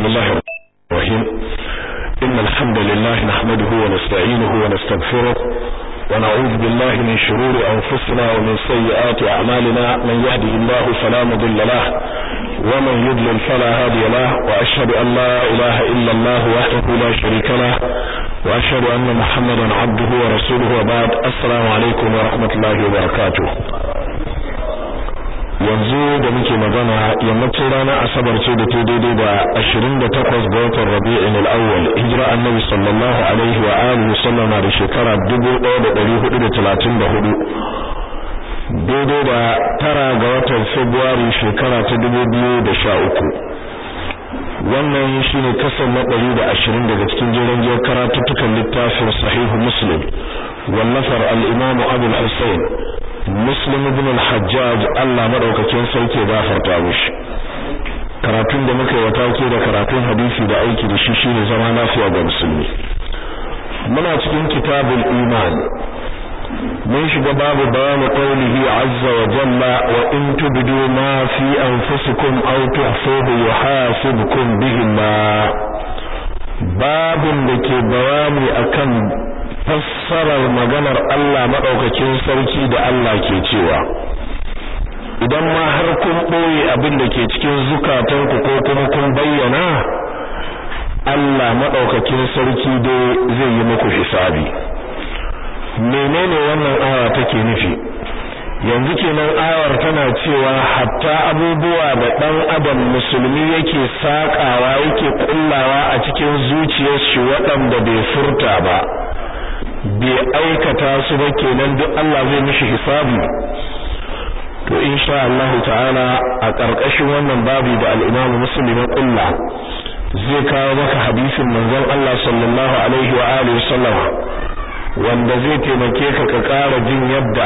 بسم الله الرحمن الرحيم إن الحمد لله نحمده ونستعينه ونستغفره ونعوذ بالله من شرور أنفسنا ومن سيئات أعمالنا من يهده الله فلا مضل له ومن يضلل فلا هادي له وأشهد أن لا إله إلا الله وحده لا شريك له وأشهد أن محمدا عبده ورسوله وبعد السلام عليكم ورحمة الله وبركاته yanzu da muke magana yammacin ranar asabar ce da ta daidai da 28 ga watan rabi'in al-awwal hijira annabi sallallahu alaihi wa alihi sallama da shekara 1434 daidai da tara ga watan february shekara ta 2013 wannan shine kasar na 120 daga cikin jerin jiyar karatuttukan littafin sahihu muslim wallafar al-imam abu al-husayn muslim ibn al-hajjaj Allah madaukakin sauke gafarta mishi karatun da muka yi wata ke da karatun hadisi da aiki da shi shine zama lafiya ga musulmi muna cikin kitabul iman mun shiga babu bayani qawlihi azza wa jalla wa in tubdu ma fi anfusikum aw tuhfuhu yuhasibukum bihi Allah babin da ke bayani akan fassarar maganar Allah maɗaukakin sarki da Allah ke cewa idan ma har kun ɓoye abin da ke cikin zukatanku ko kuma kun bayyana Allah maɗaukakin sarki dai zai yi muku hisabi menene wannan aya take nufi yanzu kenan ayar tana cewa hatta abubuwa da ɗan adam musulmi yake sakawa yake kullawa a cikin zuciyar shi waɗanda bai furta ba bai aikata su ba kenan duk Allah zai mishi hisabi to insha Allah ta'ala a ƙarƙashin wannan babu da al-Imam Muslim ya kulla zai kawo maka hadisin manzon Allah sallallahu alaihi wa alihi wasallam wanda zai taimake ka ka ƙara jin yadda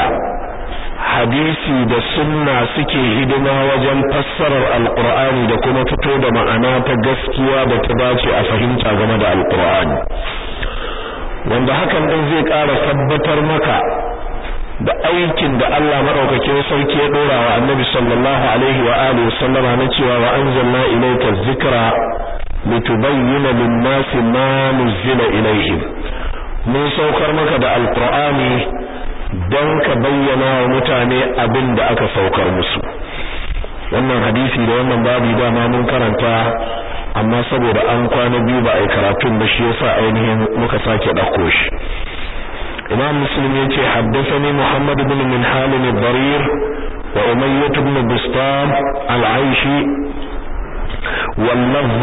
hadisi da sunna suke hidima wajen fassarar alqur'ani da kuma fito da ma'ana ta gaskiya da ta dace a fahimta game da alqur'ani wanda hakan din zai ƙara tabbatar maka da aikin da Allah madaukakin sarki ya dora wa Annabi sallallahu alaihi wa alihi sallama na cewa wa anzalna ilayka dhikra litubayyana lin-nasi ma nuzila ilayhim mun saukar maka da alqur'ani dan ka bayyana wa mutane abin da aka saukar musu wannan hadisi da wannan babu dama mun karanta amma saboda an kwana biyu ba a yi karatun ba shi yasa ainihin muka sake ɗauko shi imam muslim ya ce haddasani muhammad ibn minhal al-darir wa umayyah ibn bustam al-aishi واللفظ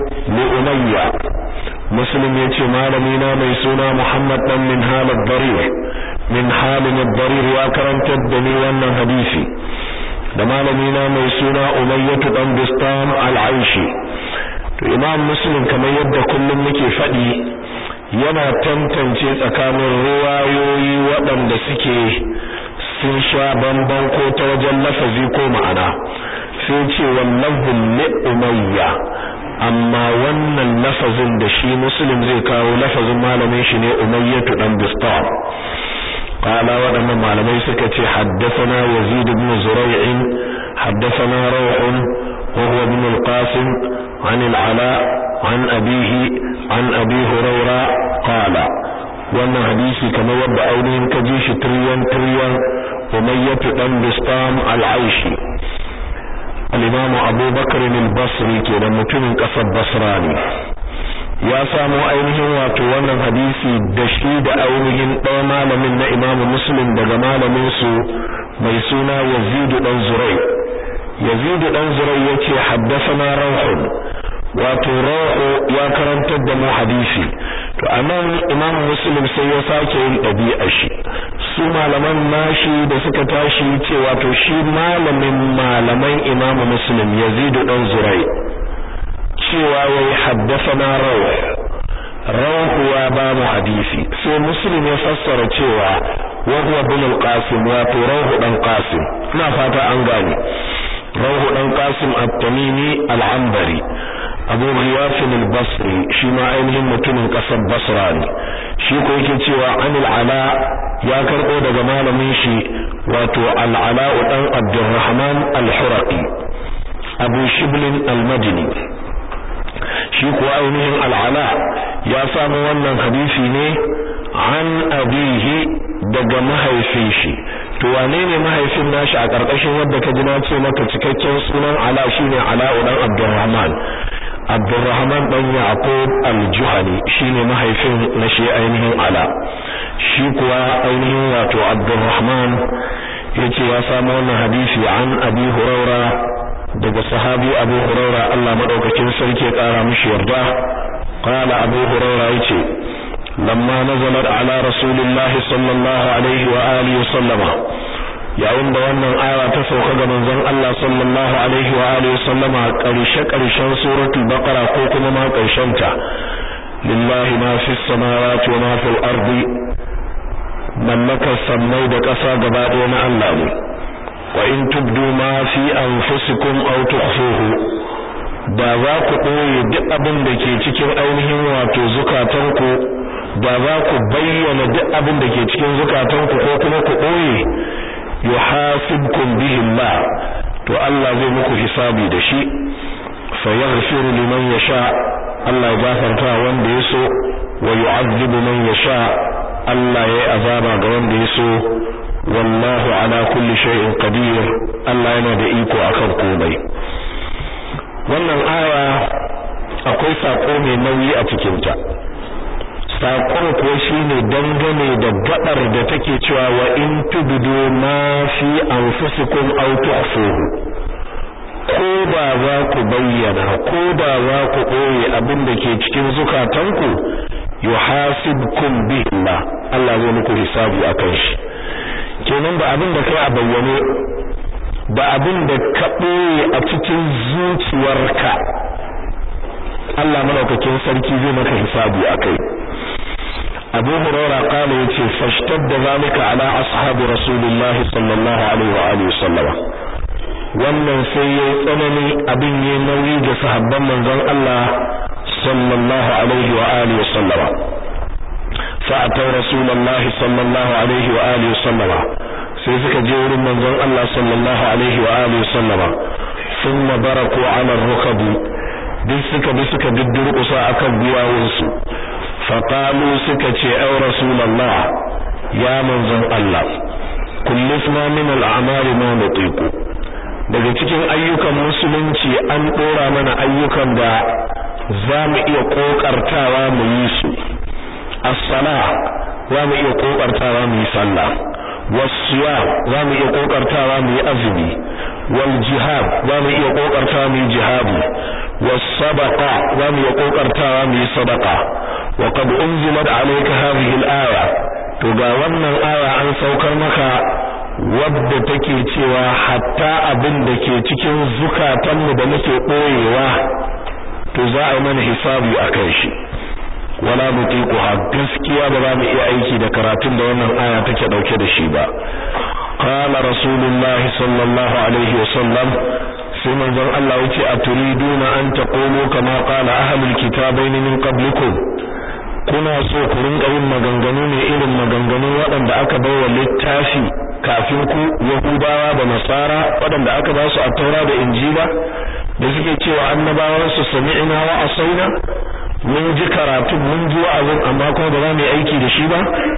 لأمية مسلم يتي مالمينا ميسونا محمد بن منهال الضرير منهال الضرير يا كرم تدني وانا حديثي da malamina mai suna umayyatu dan bistam al-aishi to imam muslim kamar yadda kullum muke faɗi yana tantance tsakanin ruwayoyi waɗanda suke sun sha bamban ko ta wajen lafazi ko ma'ana sai ce wallahu li umayya amma wannan lafazin da shi muslim zai kawo lafazin malamin shi ne umayyatu dan bistam قال ودما malamai suka ce haddathana yazid ibn zuray'in haddathana rawh wa huwa ibn al-qasim عن العلاء عن أبيه عن أبي هريرة قال wannan hadisi kamar yadda ainihin ka ji shi tiryan tiryan umayyatu dan bistam al-aishi al-imam Abu Bakr al-Basri kenan mutumin kasar Basra ne ya samu ainihin wato wannan hadisi da shi da ainihin ɗaya malamin na Imam Muslim daga malamin su mai suna Yazid dan Zurai Yazid dan Zurai yace haddathana Rawh wato Rawh ya karantar da mu hadisi to anan Imam Muslim sai ya sake yin ɗabi'a shi su malaman nashi da suka tashi ce wato shi malamin malaman Imam Muslim Yazid dan Zurai cewa yayi haddathana rawh rawh ya ba mu hadisi sai muslim ya fassara cewa wa huwa ibn al-qasim wato rawh dan qasim ina fata an gane rawh dan qasim at-tamimi al-anbari abu ghiyaf al-basri shi ma ainihin mutumin kasar basra ne shi ko yake cewa anil ala ya karbo daga malamin shi wato al-ala dan abdurrahman al-huraqi abu shiblin al-madini shi kuwa ainihin al'ala ya samu wannan hadisi ne an abihi daga mahaifin shi to wane ne mahaifin nashi a ƙarƙashin wadda ka ji na ce maka cikakken sunan ala shine ala dan abdurrahman abdurrahman dan yaqub al-juhani shine mahaifin na shi ainihin ala shi kuwa ainihin wato abdurrahman yace ya samu wannan hadisi an abi huraira daga sahabi abu huraira Allah madaukakin sarki ya kara mishi yarda qala abu huraira yace lamma nazalat ala rasulillahi sallallahu alaihi wa alihi wa sallama yayin da wannan aya ta sauka ga manzon Allah sallallahu alaihi wa alihi wa sallama karshe karshen suratul baqara ko kuma ma karshen ta lillahi ma fis samawati wa ma fil ardi mallakar sammai da ƙasa gaba ɗaya na Allah ne wa in tubdu ma fi anfusikum aw tukhfuhu da za ku ɓoye duk abin da ke cikin ainihin wato zukatanku da za ku bayyana duk abin da ke cikin zukatanku ko kuma ku ɓoye yuhasibkum bihi Allah to Allah zai muku hisabi da shi fa yaghfiru liman yasha Allah ya gafarta wanda ya so wa yu'adhibu man yasha Allah ya azaba ga wanda ya so wallahu ala kulli shay'in qadir Allah yana da iko akan komai wannan aya akwai sako mai nauyi a cikin ta sakon kuwa shine dangane da gabar da take cewa wa in tubdu ma fi anfusikum aw tukhfuhu ko ba za ku bayyana ko ba za ku ɓoye abin da ke cikin zukatanku yuhasibkum bihi Allah Allah zai muku hisabi akan shi kenan ba abin da kai a bayyane ba abin da ka ɓoye a cikin zuciyarka Allah madaukakin sarki zai maka hisabi akai Abu Hurairah kala yace fashtadda zalika ala ashabi Rasulullah sallallahu alaihi wa alihi wasallam wannan sai yayi tsanani abin yayi nauyi ga sahabban manzon Allah sallallahu alaihi wa alihi wasallam فأتوا رسول الله صلى الله عليه وآله وسلم sai suka je wurin manzon Allah sallallahu alaihi wa alihi sallama thumma baraku ala rukabi duk suka bi suka diddurkusa akan biyawun su fa qalu suka ce ay rasulullah ya manzon Allah kullifna min al-a'mal ma nutiqu daga cikin ayyukan musulunci an dora mana ayyukan da za mu iya kokartawa mu yi su as-sala za mu iya kokartawa mu yi sallah was-siyam za mu iya kokartawa mu yi azumi wal jihad za mu iya kokartawa mu yi jihadi was-sadaqa za mu iya kokartawa mu yi sadaqa wa qad unzilat alayka hadhihi al-aya to ga wannan aya an saukar maka wadda take cewa hatta abin da ke cikin zukatanmu da muke boyewa to za a yi mana hisabi akan shi wala nutiquha gaskiya ba za mu iya aiki da karatun da wannan aya take dauke da shi ba qala rasulullahi sallallahu alaihi wasallam sai manzon Allah yace aturiduna an taqulu kama qala ahlul kitabaini min qablikum kuna so ku rinka yin maganganu ne irin maganganun waɗanda aka bawa littafi kafin ku yahudawa da nasara waɗanda aka ba su a taura da injila da suke cewa annabawan su sami'na wa asaina mun ji karatu mun ji wa'azin amma kuma ba za mu yi aiki da shi ba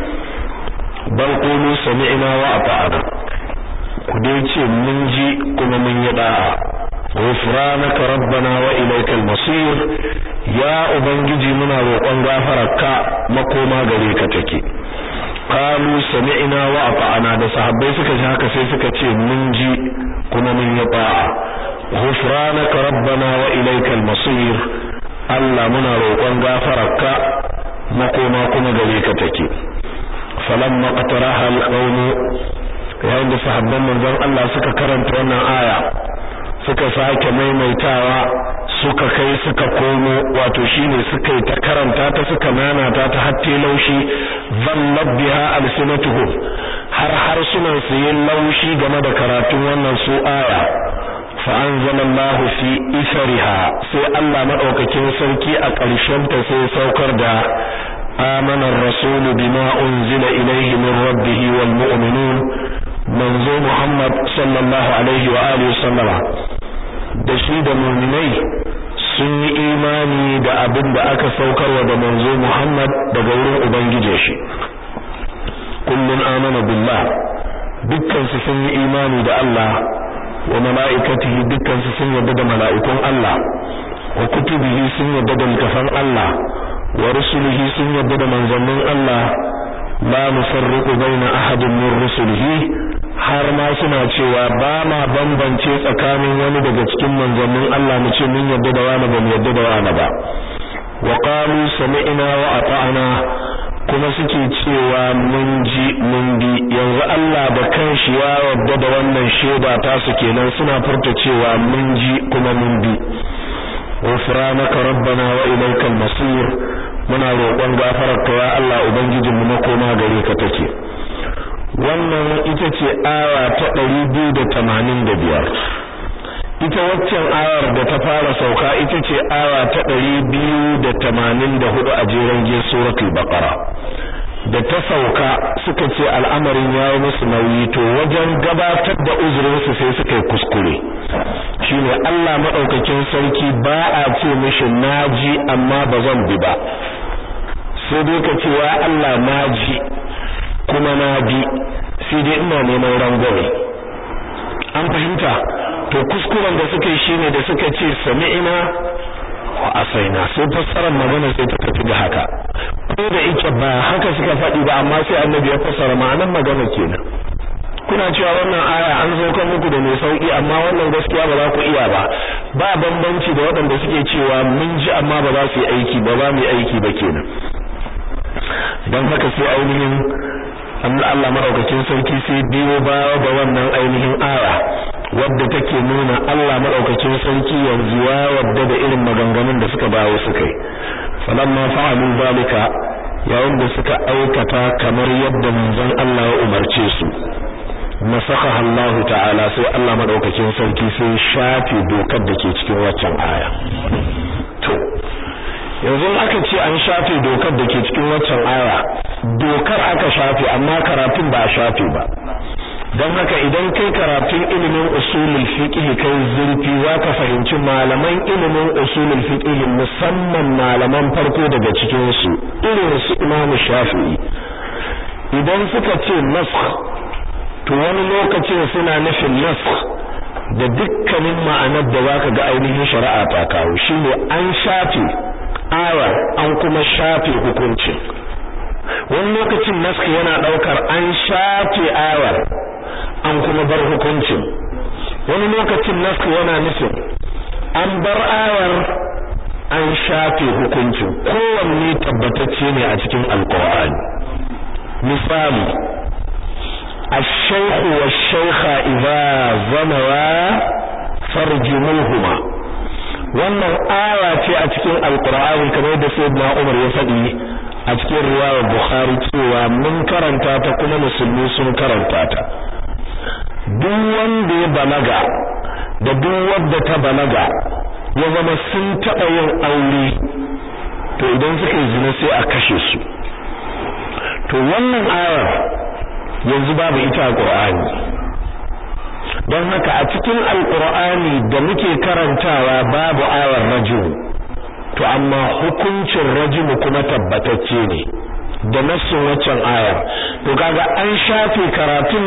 bal qulu sami'na wa ata'na ku dai ce mun ji kuma mun yi da'a ghufranaka rabbana wa ilaykal masir ya ubangiji muna roƙon gafararka makoma gare ka take qalu sami'na wa ata'na da sahabbai suka ji haka sai suka ce mun ji kuma mun yi da'a ghufranaka rabbana wa ilaykal masir Allah muna roƙon gafararka makoma kuma gare ka take falamma qataraha alqawm yayin da sahabban manzon Allah suka karanta wannan aya suka sake maimaitawa suka kai suka komo wato shine suka yi ta karanta ta suka nanata ta hatte laushi zallat biha alsinatuhum har harsunan su yin laushi game da karatun wannan su aya فأنزل الله في إثرها سي الله مدوكاكين سركي أقرشن تسي سوكر دا آمن الرسول بما أنزل إليه من ربه والمؤمنون منزو محمد صلى الله عليه وآله وسلم دشيد مؤمني sun yi imani da abin da aka saukarwa da manzo Muhammad daga wurin ubangijin shi kullun amana billah dukkan su sun yi imani da Allah wa mala'ikatihi dukkan su sun yarda da mala'ikun Allah wa kutubihi sun yarda da littafan Allah wa rusulihi sun yarda da manzannin Allah la nufarriqu baina ahadin min rusulihi har ma suna cewa ba ma bambance tsakanin wani daga cikin manzannin Allah mu ce mun yarda da wani ba mu yarda da wani ba wa qalu sami'na wa ata'na kuma suke cewa mun ji mun bi yanzu Allah da kanshi ya yarda da wannan sheda ta su kenan suna furta cewa mun ji kuma mun bi ghufranaka rabbana wa ilaykal masir muna roƙon gafararka ya Allah ubangijinmu na koma gare ka take wannan ita ce aya ta 285 ita waccan ayar da ta fara sauka ita ce aya ta 284 a jeren gin suratul baqara da ta sauka suka ce al'amarin ya yi musu nauyi to wajen gabatar da uzurinsu sai suka yi kuskure shine Allah maɗaukakin sarki ba a ce mishi naji amma ba zan bi ba sai dai ka ce wa Allah naji kuma na bi sai dai ina neman rangwame an fahimta to kuskuren da suka yi shine da suka ce sami'ina wa asaina sai fassarar magana sai ta tafi da haka ko da yake ba haka suka faɗi ba amma sai annabi ya fassara ma'anar magana kenan kuna cewa wannan aya an sauka muku da mai sauki amma wannan gaskiya ba za ku iya ba ba bambanci da waɗanda suke cewa mun ji amma ba za su yi aiki ba za mu yi aiki ba kenan don haka sai ainihin Allah madaukakin sarki sai biyo baya da wannan ainihin aya wadda take nuna Allah madaukakin sarki yanzu ya wadda da irin maganganun da suka bawo suka yi falamma fa'alu zalika yayin da suka aikata kamar yadda manzon Allah ya umarce su nasakha Allah ta'ala sai Allah madaukakin sarki sai shafe dokar da ke cikin waccan aya to yanzu aka ce an shafe dokar da ke cikin waccan aya dokar aka shafe amma karatun ba a shafe ba don haka idan kai karatun ilimin usulul fiqh kai zurfi zaka fahimci malaman ilimin usulul fiqh musamman malaman farko daga cikin su irin su Imam Shafi'i idan suka ce nasakh to wani lokacin suna nufin nasakh da dukkanin ma'anar da zaka ga ainihin shari'a ta kawo shine an shafe aya an kuma shafe hukuncin wani lokacin naskh yana daukar an shafe ayar an kuma bar hukuncin wani lokacin naskh yana nufin an bar ayar an shafe hukuncin kowanne tabbatacce ne a cikin alqur'ani misali الشيخ والشيخة إذا زنوا فرجموهما wannan aya ce a cikin alkur'ani kamar da sayyidina Umar ya faɗi a cikin riwayar Bukhari cewa mun karanta ta kuma musulmi sun karanta ta duk wanda ya balaga da duk wanda ta balaga ya zama sun taɓa yin aure to idan suka yi zina sai a kashe su to wannan ayar yanzu babu ita a Qur'ani don haka a cikin alkur'ani da muke karantawa babu ayar rajul to amma hukuncin rajul kuma tabbatacce ne da nassin waccan ayar to kaga an shafe karatun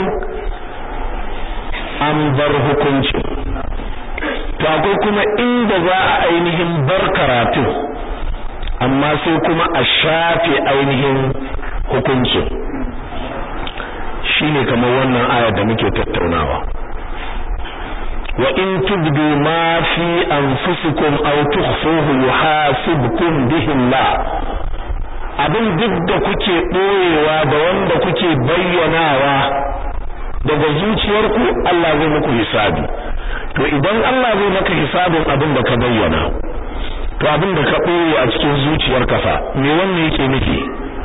an bar hukuncin to akwai kuma inda za a ainihin bar karatun amma sai kuma a shafe ainihin hukuncin shine kamar wannan ayar da muke tattaunawa wa in tubdu ma fi anfusikum aw tukhfuhu yuhasibkum bihi Allah abin duk da kuke boyewa da wanda kuke bayyanawa daga zuciyarku Allah zai muku hisabi to idan Allah zai maka hisabin abin da ka bayyana to abin da ka boye a cikin zuciyarka fa me wannan yake nufi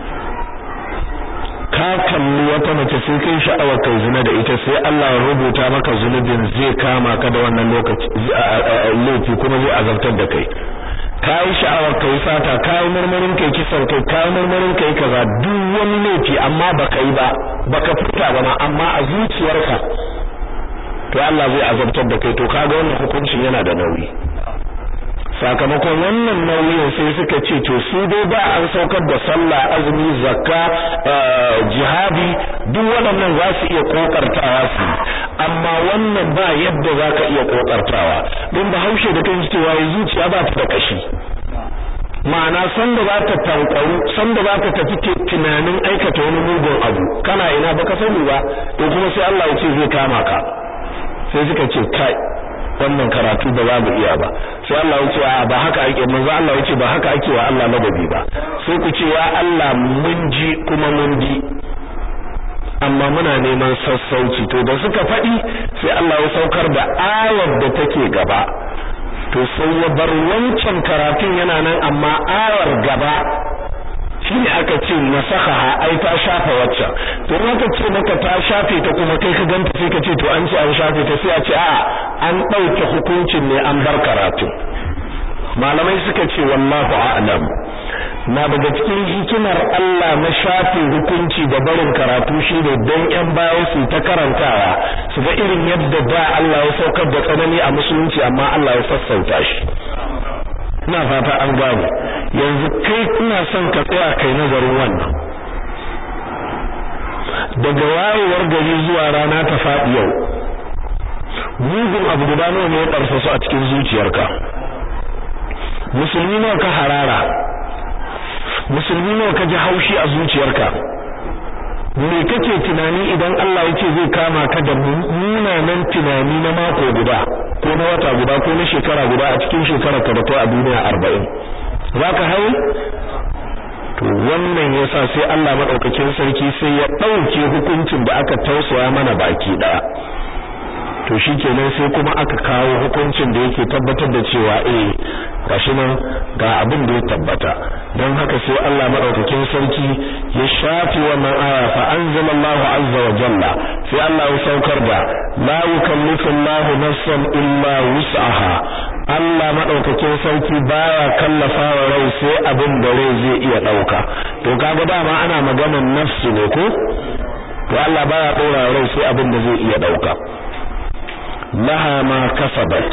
ka kalli wata mace sai kai sha'awar kai zina da ita sai Allah ya rubuta maka zunubin zai kama ka da wannan lokaci laifi kuma zai azabtar da kai kai sha'awar kai sata kai murmurin kai kisan kai kai murmurin kai kaza duk wani laifi amma baka yi ba baka fita ba ma amma a zuciyarka to Allah zai azabtar da kai to kaga wannan hukuncin yana da nauyi sakamakon wannan nauyin sai suka ce to su dai ba an saukar da sallah azumi zakka jihadi duk waɗannan za su iya kokartawa su amma wannan ba yadda za ka iya kokartawa don bahaushe da kan cewa zuciya ba ta da kashi ma'ana sanda za ta tankwaru sanda za ta tafi tunanin aikata wani mugun abu kana ina baka sani ba to kuma sai Allah ya ce zai kama ka sai suka ce kai wannan karatu ba za mu iya ba sai Allah ya ce a ba haka ake manzo Allah ya ce ba haka ake wa Allah ladabi ba sai ku ce ya Allah mun ji kuma mun bi amma muna neman sassauci to da suka faɗi sai Allah ya saukar da ayar da take gaba to sai ya bar wancan karatun yana nan amma ayar gaba shine aka ce nasakha ai ta shafa wacce to in aka ce maka ta shafe ta kuma kai ka ganta sai ka ce to an ce an shafe ta sai a ce a an dauke hukuncin ne an bar karatu malamai suka ce wallahu a'lam na daga cikin hikimar Allah na shafe hukunci da barin karatu shine don yan baya su ta karantawa su ga irin yadda da Allah ya saukar da tsanani a musulunci amma Allah ya sassauta shi ina fata an gane yanzu kai ina son ka tsaya kai nazarin wannan daga wayewar gari zuwa rana ta faɗi yau mugun abu guda nawa ne ya ƙarfa su a cikin zuciyarka musulmi nawa ka harara musulmi nawa ka ji haushi a zuciyarka me kake tunani idan Allah ya ce zai kama ka da munanan tunani na mako guda ko na wata guda ko na shekara guda a cikin shekarar ka da ta a duniya arba'in zaka haye to wannan yasa sai Allah madaukakin sarki sai ya dauke hukuncin da aka tausaya mana baki daya to shikenan sai kuma aka kawo hukuncin da yake tabbatar da cewa eh gashi nan ga abin da ya tabbata don haka sai Allah madaukakin sarki ya shafi wannan aya fa anzalallahu azza wa jalla sai Allah ya saukar da la yukallifu Allahu nafsan illa wus'aha Allah madaukakin sarki baya kallafa wa rai sai abin da rai zai iya dauka to kaga dama ana maganar nafsu ne ko to Allah baya dora rai sai abin da zai iya dauka laha ma kasabat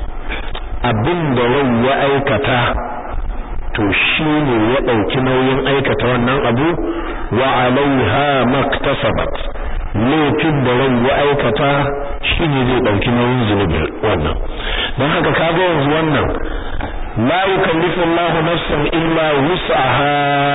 abin da rai ya aikata to shine ya dauki nauyin aikata wannan abu wa alaiha maktasabat laifin da rai ya aikata shine zai dauki nauyin zunubi wannan don haka kaga yanzu wannan la yukallifu Allahu nafsan illa wus'aha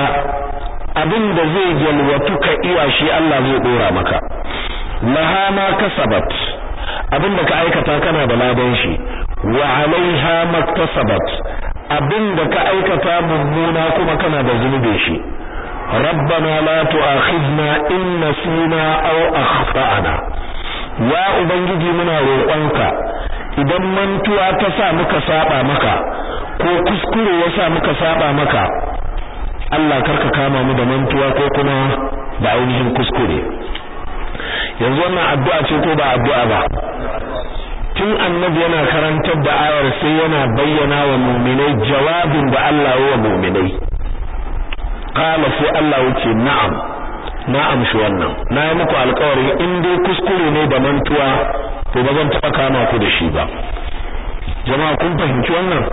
abin da zai jalwatu ka iya shi Allah zai dora maka laha ma kasabat abin da ka aikata kana da ladan shi wa alaiha maktasabat abin da ka aikata mummuna kuma kana da zunubin shi rabbana la tu'akhidna in nasina aw akhtana ya ubangiji muna roƙonka idan mantuwa ta sa muka saba maka ko kuskure ya sa muka saba maka Allah karka kama mu da mantuwa ko kuma da ainihin kuskure yanzu wannan addu'a ce ko ba addu'a ba tun annabi yana karantar da ayar sai yana bayyana wa mu'minai jawabin da Allah ya wa mu'minai qala sai Allah yace na'am na'am shi wannan na yi muku alƙawari in dai kuskure ne da mantuwa to ba zan taɓa kama ku da shi ba jama'a kun fahimci wannan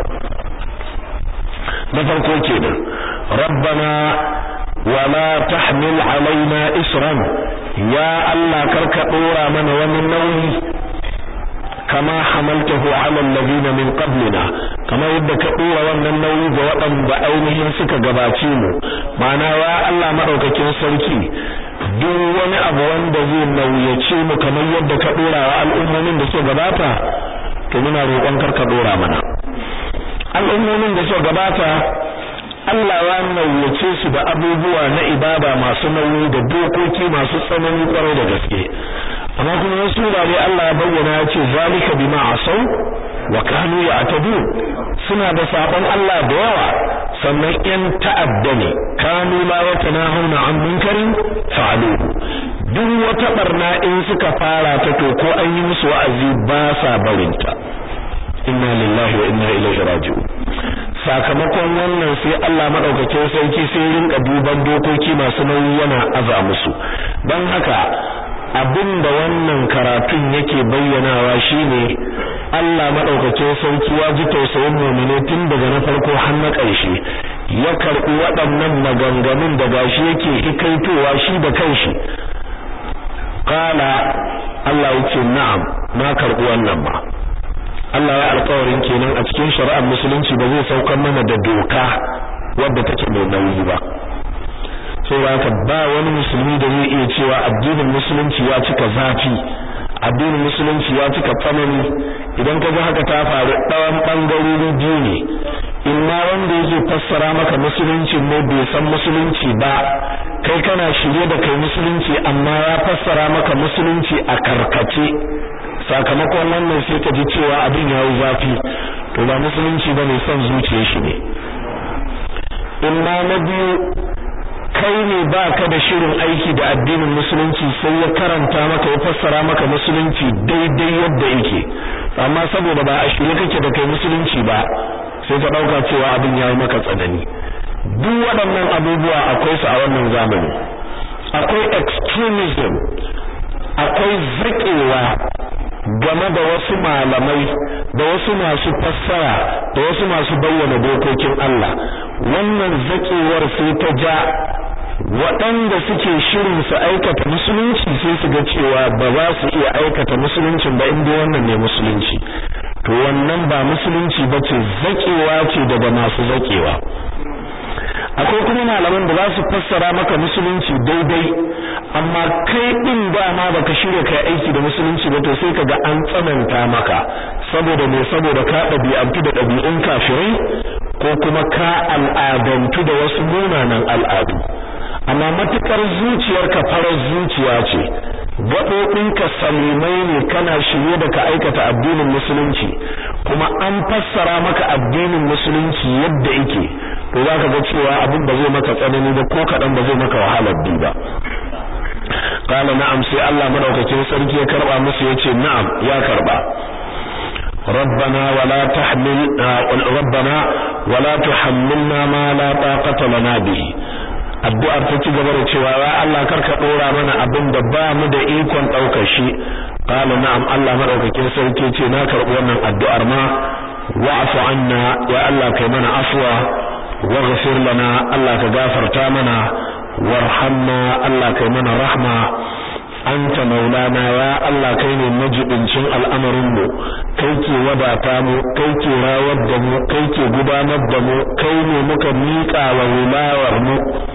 na farko kenan rabbana wala tahmil alaina isran ya Allah karka dora mana wani nauyi kama hamaltahu ala alladhina min qablina kama yadda ka dora wannan nauyi ga waɗanda ainihin suka gabace mu ma'ana ya Allah madaukakin sarki duk wani abu wanda zai nauyace mu kamar yadda ka dora wa al'ummomin da suka gabata to muna roƙon karka dora mana al'ummomin da suka gabata Allah ya nauyace su da abubuwa na ibada masu nauyi da dokoki masu tsanani kwarai da gaske amma kuma wasu wurare Allah ya bayyana ya ce zalika bima asau wa kanu ya'tadu suna da sabon Allah da yawa sannan yan ta'adda ne kanu la yatanahuna an munkarin fa'aluhu duk wata barna in suka fara ta to ko an yi musu wa'azi ba sa barinta inna lillahi wa inna ilaihi raji'un sakamakon wannan sai Allah madaukakin sarki sai rinka duban dokoki masu nauyi yana aza musu don haka abinda wannan karatun yake bayyanawa shine Allah madaukakin sarki ya ji tausayin mu'mine tun daga na farko har na ƙarshe ya karɓi waɗannan maganganun da gashi yake hikaitowa shi da kanshi qala Allah yake na'am na karɓi wannan ma Allah ya alƙawarin kenan a cikin shari'ar musulunci ba zai saukar mana da doka wadda take mai nauyi ba saboda haka ba wani musulmi da zai iya cewa addinin musulunci ya cika zafi addinin musulunci ya cika tsanani idan ka ga haka ta faru ɗawan ɓangarori biyu ne imma wanda yake fassara maka musulunci ne bai san musulunci ba kai kana shirye da kai musulunci amma ya fassara maka musulunci a karkace sakamakon wannan sai ka ji cewa abin ya yi zafi to ba musulunci ba ne son zuciyar shi ne imma na biyu kai ne ba ka da shirin aiki da addinin musulunci sai ya karanta maka ya fassara maka musulunci daidai yadda yake amma saboda ba a shirye kake da kai musulunci ba sai ka dauka cewa abin yayi maka tsanani duk waɗannan abubuwa akwai su a wannan zamani akwai extremism akwai zakewa game da wasu malamai da wasu masu fassara da wasu masu bayyana dokokin Allah wannan zakewar sai ta ja waɗanda suke shirin su aikata musulunci sai su ga cewa ba za su iya aikata musuluncin ba inda wannan ne musulunci to wannan ba musulunci ba ce zakewa ce daga masu zakewa akwai kuma malaman da za su fassara maka musulunci daidai amma kai din dama baka shirya kai aiki da musulunci ba to sai kaga an tsananta maka saboda me saboda ka ɗabi'antu da ɗabi'un kafirai ko kuma ka al'adantu da wasu munanan al'adu amma matukar zuciyarka farar zuciya ce gaɓoɓinka salimai ne kana shirye da ka aikata addinin musulunci kuma an fassara maka addinin musulunci yadda yake to za ka ga cewa abin ba zai maka tsanani ba ko kaɗan ba zai maka wahalar bi ba qala na'am sai Allah madaukakin sarki ya karba musu yace na'am ya karba ربنا ولا تحمل ربنا ولا تحملنا ما لا طاقة لنا به addu'ar ta ci gaba da cewa ya Allah karka dora mana abin da ba mu da ikon daukar shi qala na'am Allah madaukakin sarki ce na karbi wannan addu'ar ma wa'fu anna ya Allah kai mana afwa waghfir lana Allah ka gafarta mana warhamna Allah kai mana rahma anta maulana ya Allah kai ne majibincin al'amarin mu kai ke wadata mu kai ke rawar da mu kai ke gudanar da mu kai ne muka miƙa wa wilayar mu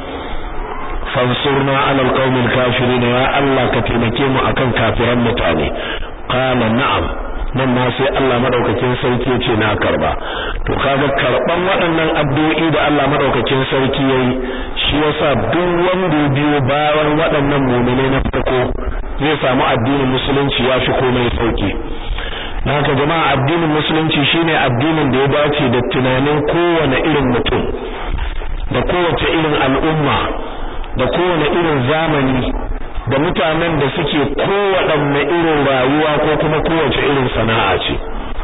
fansurna ala alqawmil kafirin ya Allah ka taimake mu akan kafiran mutane qala na'am nan ma sai Allah madaukakin sarki ya ce na karba to kaga karban waɗannan addu'o'i da Allah madaukakin sarki yayi shi yasa duk wanda biyo bayan waɗannan mu'mine na farko zai samu addinin musulunci ya fi komai sauki haka jama'a addinin musulunci shine addinin da ya dace da tunanin kowane irin mutum da kowace irin al'umma da kowane irin zamani da mutanen da suke kowaɗanne irin rayuwa ko kuma kowace irin sana'a ce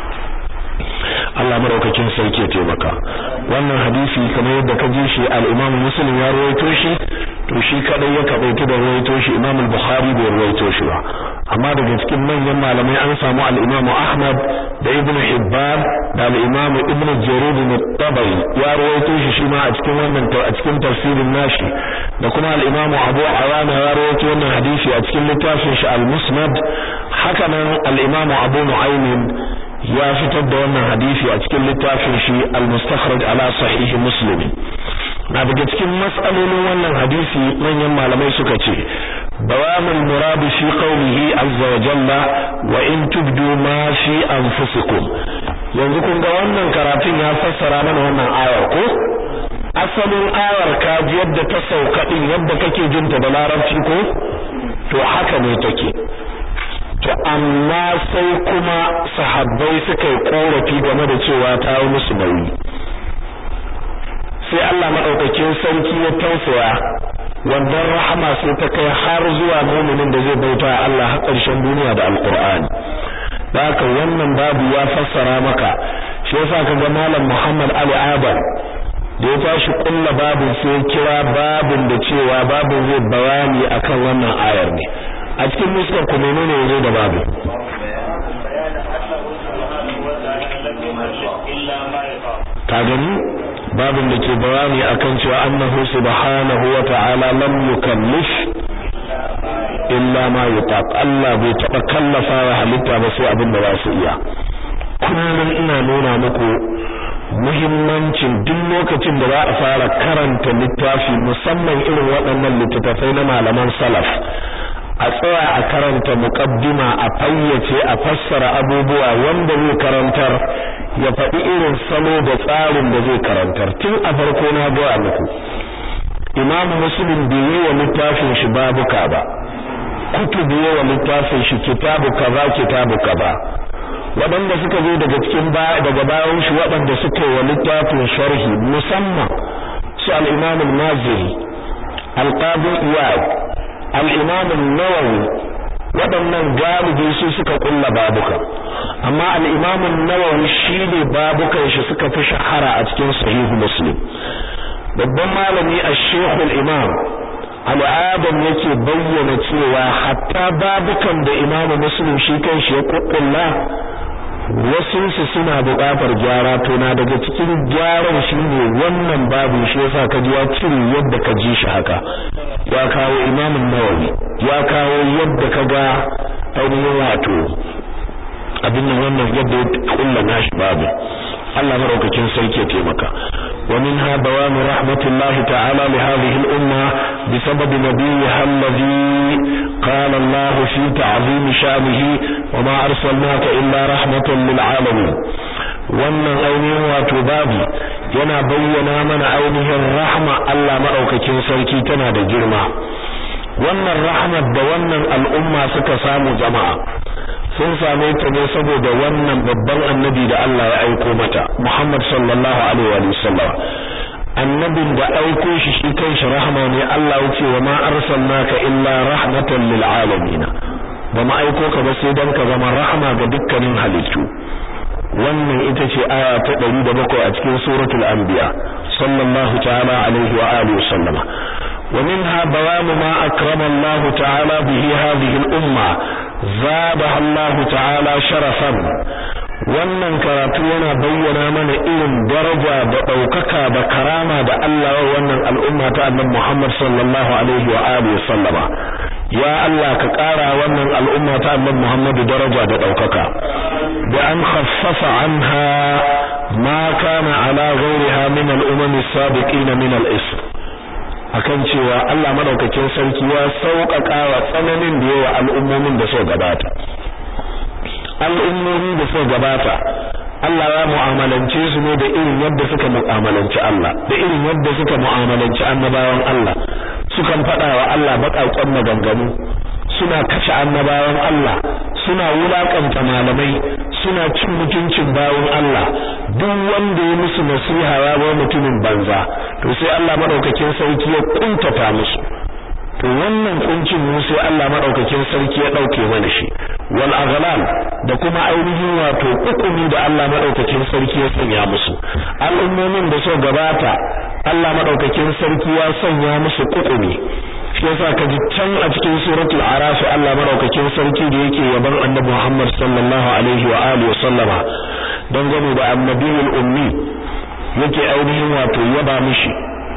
Allah maraukakin sarki ya taimaka wannan hadisi kamar yadda ka ji shi al-Imam Muslim ya rawaito shi to shi kadai ya kabaitu da rawaito shi Imam al-Bukhari bai rawaito shi ba amma daga cikin manyan malamai an samu al-Imam Ahmad da Ibn Hibban da al-Imam Ibn Jarir al-Tabari ya rawaito shi shi ma a cikin wannan a cikin tafsirin nashi da kuma al-Imam Abu Awana ya rawaito wannan hadisi a cikin littafin shi al-Musnad haka nan al-Imam Abu Nu'aym ya fitar da wannan hadisi a cikin littafin shi al-mustakhraj ala sahih muslim na daga cikin mas'alolin wannan hadisi manyan malamai suka ce bayanul murad fi qawlihi azza wa jalla wa in tubdu ma fi anfusikum yanzu kun ga wannan karatun ya fassara mana wannan ayar ko asalin ayar ka ji yadda ta sauka din yadda kake jinta da larabci ko to haka ne take to amma sai kuma sahabbai suka yi korafi game da cewa ta yi musu nauyi sai Allah madaukakin sarki ya tausaya wannan rahama sai ta kai har zuwa mu'minin da zai bauta Allah har ƙarshen duniya da alqur'ani da haka wannan babu ya fassara maka shi yasa kaga malam Muhammad Ali Adam da ya tashi kulla babin sai kira babin da cewa babin zai bayani akan wannan ayar ne a cikin muskar ku menene yazo da babu ka gani babin da ke bayani akan cewa annahu subhanahu wa ta'ala lam yukallif illa ma yutaq Allah bai taba kallafa wa halitta ba sai abin da za su iya kullum ina nuna muku muhimmancin duk lokacin da za a fara karanta littafi musamman irin waɗannan littattafai na malaman salaf a tsaya a karanta muqaddima a fayyace a fassara abubuwa wanda zai karantar ya faɗi irin salo da tsarin da zai karantar tun a farko na gaya muku imam muslim bai yi wa littafin shi babuka ba kutubu yi wa littafin shi kitabu kaza kitabu kaza waɗanda suka zo daga cikin daga bayan shi waɗanda suka yi wa littafin sharhi musamman su al-imam al-maziri al-qadi iyad al-imam an-nawawi waɗannan galibi su suka kulla babuka amma al-imam an-nawawi shine babukan shi suka fi shahara a cikin sahihu muslim babban malami ash-shaykh al-imam al'adam yake bayyana cewa hatta babukan da imamu muslim shi kanshi ya kukkulla wasu su suna buƙatar gyara to na daga cikin gyaran shi ne wannan babu shi yasa ka ji ya cire yadda ka ji shi haka ya kawo imamun nawawi ya kawo yadda ka ga ainihin wato abin nan wannan yadda ya kulla nashi babu Allah maraukakin sarki ya taimaka ومنها بوان رحمة الله تعالى لهذه الأمة بسبب نبيها الذي قال الله في تعظيم شأنه وما أرسلناك إلا رحمة للعالمين wannan ainihin wato babu yana bayyana mana ainihin rahma Allah maɗaukakin sarki tana da girma wannan rahmat da wannan al'umma suka samu jama'a sun same ta ne saboda wannan babban annabi da Allah ya aiko mata Muhammad sallallahu alaihi wa sallam annabin da aiko shi shi kanshi rahama ne Allah ya ce wa ma arsalnaka illa rahmatan lil alamin ba ma aiko ka ba sai dan ka zama rahama ga dukkanin halittu wannan ita ce aya ta 107 a cikin suratul anbiya sallallahu ta'ala alaihi wa alihi wa sallama ومنها بيان ما أكرم الله تعالى به هذه الأمة زادها الله تعالى شرفا wannan karatu yana bayyana mana irin daraja da ɗaukaka da karama da Allah wa wannan al'umma ta annabi Muhammad sallallahu alaihi wa alihi sallama ya Allah ka ƙara wannan al'umma ta annabi Muhammad daraja da ɗaukaka da an khaffafa anha ma kana ala ghayriha min al-umam as-sabiqin min al-ism akan cewa Allah madaukakin sarki ya sauƙaƙa wa tsananin da yawa al'ummomin da suka gabata al'ummomi da suka gabata Allah ya mu'amalance su ne da irin yadda suka mu'amalanci Allah da irin yadda suka mu'amalanci annabawan Allah sukan faɗa wa Allah baƙaƙen maganganu suna kashe annabawan Allah suna wulakanta malamai suna cin mutuncin bawon Allah duk wanda ya musu nasiha ya ba mutumin banza to sai Allah madaukakin sarki ya kuntata musu to wannan kuncin mu sai Allah madaukakin sarki ya dauke mana shi wal aghlal da kuma ainihin wato hukumi da Allah madaukakin sarki ya sanya musu al'ummomin da so gabata Allah madaukakin sarki ya sanya musu hukumi shi yasa ka ji can a cikin suratul araf Allah madaukakin sarki da yake yaban annabi Muhammad sallallahu alaihi wa alihi wa sallama dangane da annabiyul ummi yake ainihin wato yaba mishi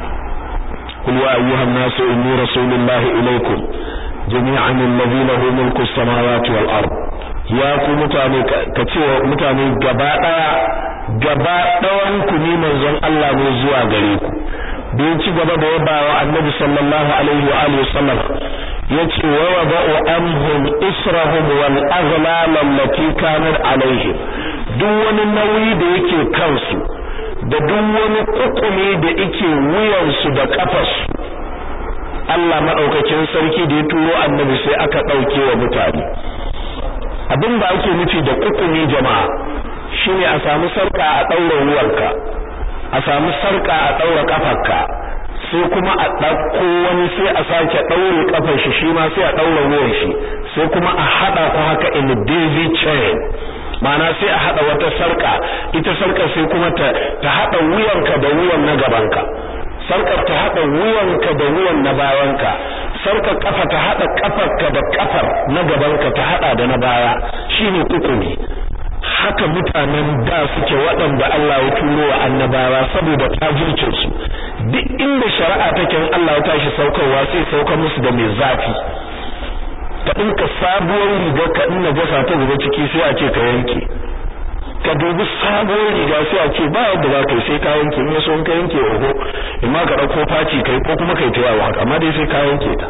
قل يا أيها الناس إني رسول الله إليكم جميعا الذي له ملك السماوات والأرض يا ku mutane ka ce mutane gaba daya gaba dawan ku ne manzon Allah ne zuwa gare ku da ci gaba da yabawa annabi sallallahu alaihi wa alihi wasallam yace wa wada'u anhum israhum wal aghlal allati kanat alaihim duk wani nauyi da yake kansu da duk wani kukumi da yake wuyansu da kafarsu Allah madaukakin sarki da ya turo annabi sai aka dauke wa mutane abin da ake nufi da kukumi jama'a shine a samu sarka a daura wuyanka a samu sarka a daura kafarka sai kuma a dauko wani sai a sake daure kafar shi shi ma sai a daura wuyan shi sai kuma a hada ku haka in daisy chain ma'ana sai a hada wata sarka ita sarkar sai kuma ta ta hada wuyanka da wuyan na gabanka sarkar ta hada wuyanka da wuyan na bayanka sarkar kafa ta hada kafarka da kafar na gabanka ta hada da na baya shine kukumi haka mutanen da suke waɗanda Allah ya turo wa annabawa saboda tajircin su duk inda shari'a take in Allah ya tashi saukarwa sai saukar musu da mai zafi ka dinka sabuwar riga ka dinga gasa ta zuba ciki sai a ce ka yanke ka dubi sabuwar riga sai a ce ba yadda za ka yi sai ka yanke in yaso in ka yanke oho in ma ka ɗauko faci kai ko kuma kai ta yawo haka amma dai sai ka yanke ta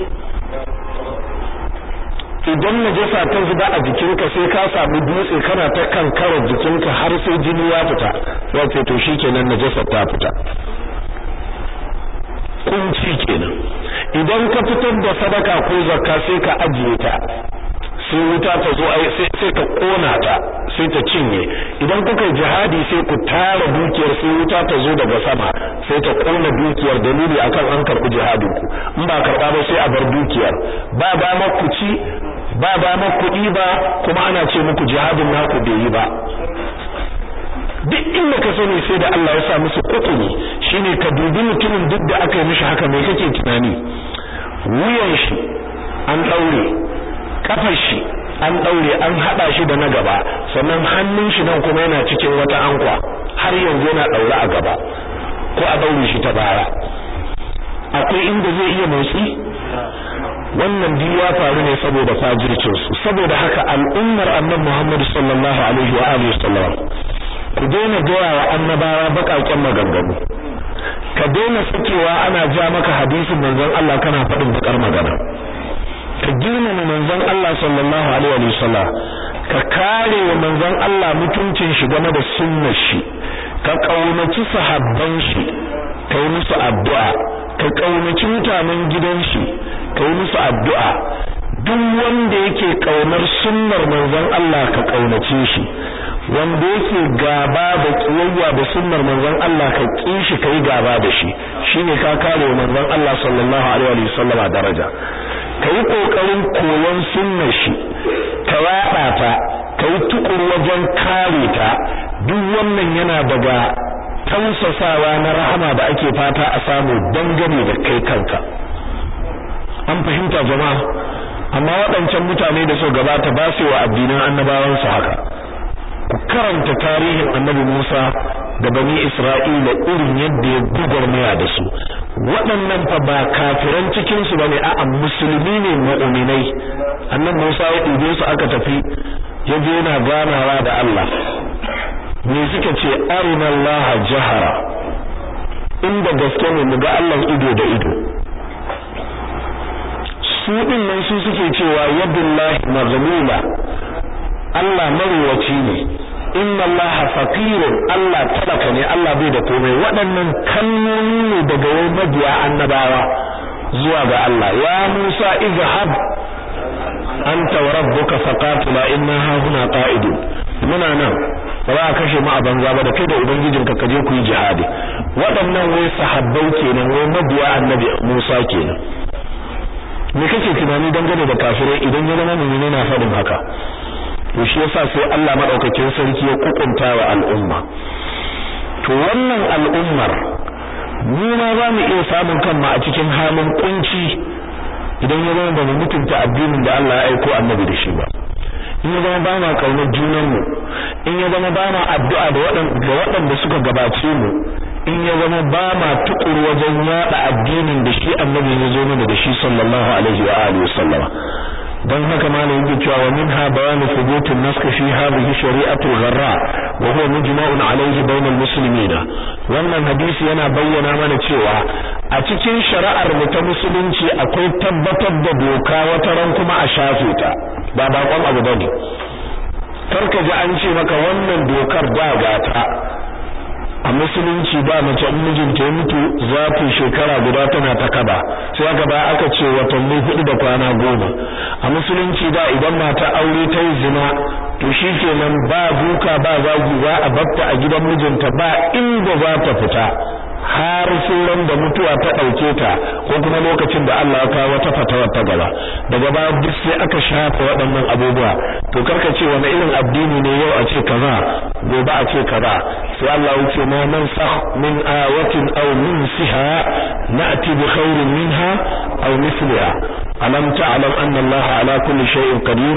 idan najasa ta zuba a jikinka sai ka samu dutse kana ta kankarar jikinka har sai jini ya fita sai ce to shikenan najasa ta fita kunci kenan idan ka fitar da sadaka ko zakka sai ka ajiye ta sai wuta ta zo sai sai ka kona ta sai ta cinye idan kuka jihadi sai ku tara dukiyar sai wuta ta zo daga sama sai ta kona dukiyar dalili akan an karbi jihadin ku in ba karba ba sai a bar dukiyar ba ba ma ku ci ba ba ma kuɗi ba kuma ana ce muku jihadin naku bai yi ba duk inda ka sani sai da Allah ya sa musu kukuni shine ka dubi mutumin duk da aka yi mishi haka me kake tunani wuyan shi an daure kafar shi an daure an hada shi da na gaba sannan hannun shi nan kuma yana cikin wata ankwa har yanzu yana daure a gaba ko a daure shi ta baya akwai inda zai iya motsi wannan duk ya faru ne saboda fajircin su saboda haka al'ummar annabi Muhammad sallallahu alaihi wa alihi wasallam ku daina gaya wa annabawa bakakken maganganu ka daina sakewa ana ja maka hadisin manzon Allah kana faɗin bakar magana ka girmama manzon Allah sallallahu alaihi wa sallam ka kare wa manzon Allah mutuncin shi game da sunnar shi ka kaunaci sahabban shi ka yi musu addu'a ka kaunaci mutanen gidan shi ka yi musu addu'a duk wanda yake kaunar sunnar manzon Allah ka kaunace shi wanda yake gaba da kiyayya da sunnar manzon Allah ka ki shi kai gaba da shi shine ka kare manzon Allah sallallahu alaihi wa sallama daraja kai kokarin koyon sunnar shi ka yada ta kai tukur wajen kare ta duk wannan yana daga tausasawa na rahama da ake fata a samu dangane da kai kanka an fahimta jama'a amma waɗancan mutane da so gabata ba su wa addinan annabawansu haka ku karanta tarihin annabi Musa da bani Isra'ila irin yadda ya gugurmaya da su waɗannan fa ba kafiran cikin su bane a'a musulmi ne mu'minai annabi Musa ya ɗube su aka tafi ya je yana ganawa da Allah me suka ce arina Allah jahara inda gaske ne mu ga Allah ido da ido su din nan su suke cewa yadullahi maghlula Allah marwaci ne inna Allah faqirun Allah talaka ne Allah bai da komai waɗannan kalmomi ne daga wai mabiya annabawa zuwa ga Allah ya Musa izhab anta wa rabbuka faqatila inna hahuna qa'idun muna nan ba za a kashe mu a banza ba da kai da ubangijinka ka je ku yi jihadi waɗannan wai sahabbai kenan wai mabiya annabi Musa kenan me kake tunani dangane da kafirai idan ya zama mu'mini na faɗin haka to shi yasa sai Allah madaukakin sarki ya kukunta wa al'umma to wannan al'ummar mu ma za mu iya samun kanmu a cikin halin kunci idan ya zama ba mu mutunta addinin da Allah ya aiko annabi da shi ba in ya zama ba ma kaunar junanmu in ya zama ba ma addu'a da waɗanda suka gabace mu in ya zama ba ma tukuru wajen yada addinin da shi annabi ya zo mana da shi sallallahu alaihi wa alihi wasallam dan haka malamin yake cewa wa minha bayan thubut an-nask fi hadhihi shari'atu al-gharra wa huwa mujma'un alayhi bayna al-muslimin wannan hadisi yana bayyana mana cewa a cikin shari'ar mu ta musulunci akwai tabbatar da doka wata ran kuma a shafe ta ba bakon abu bane karka ji an ce maka wannan dokar da gata a musulunci ba mace in mijinta ya mutu za ta shekara guda tana ta kaba sai aka ba aka ce watanni hudu da kwana goma a musulunci da idan mata aure ta yi zina to shi kenan ba duka ba zagi za a batta a gidan mijinta ba inda za ta fita har sai da mutuwa ta ɗauke ta ko kuma lokacin da Allah ya kawo wata fatawa ta gaba daga baya duk sai aka shafa waɗannan abubuwa to karka ce wani irin addini ne yau a ce kaza gobe a ce kaza sai Allah ya ce ma man sah min ayatin aw nunsiha na'ti bi khairin minha aw mithliha alam ta'lam anna Allah ala kulli shay'in qadir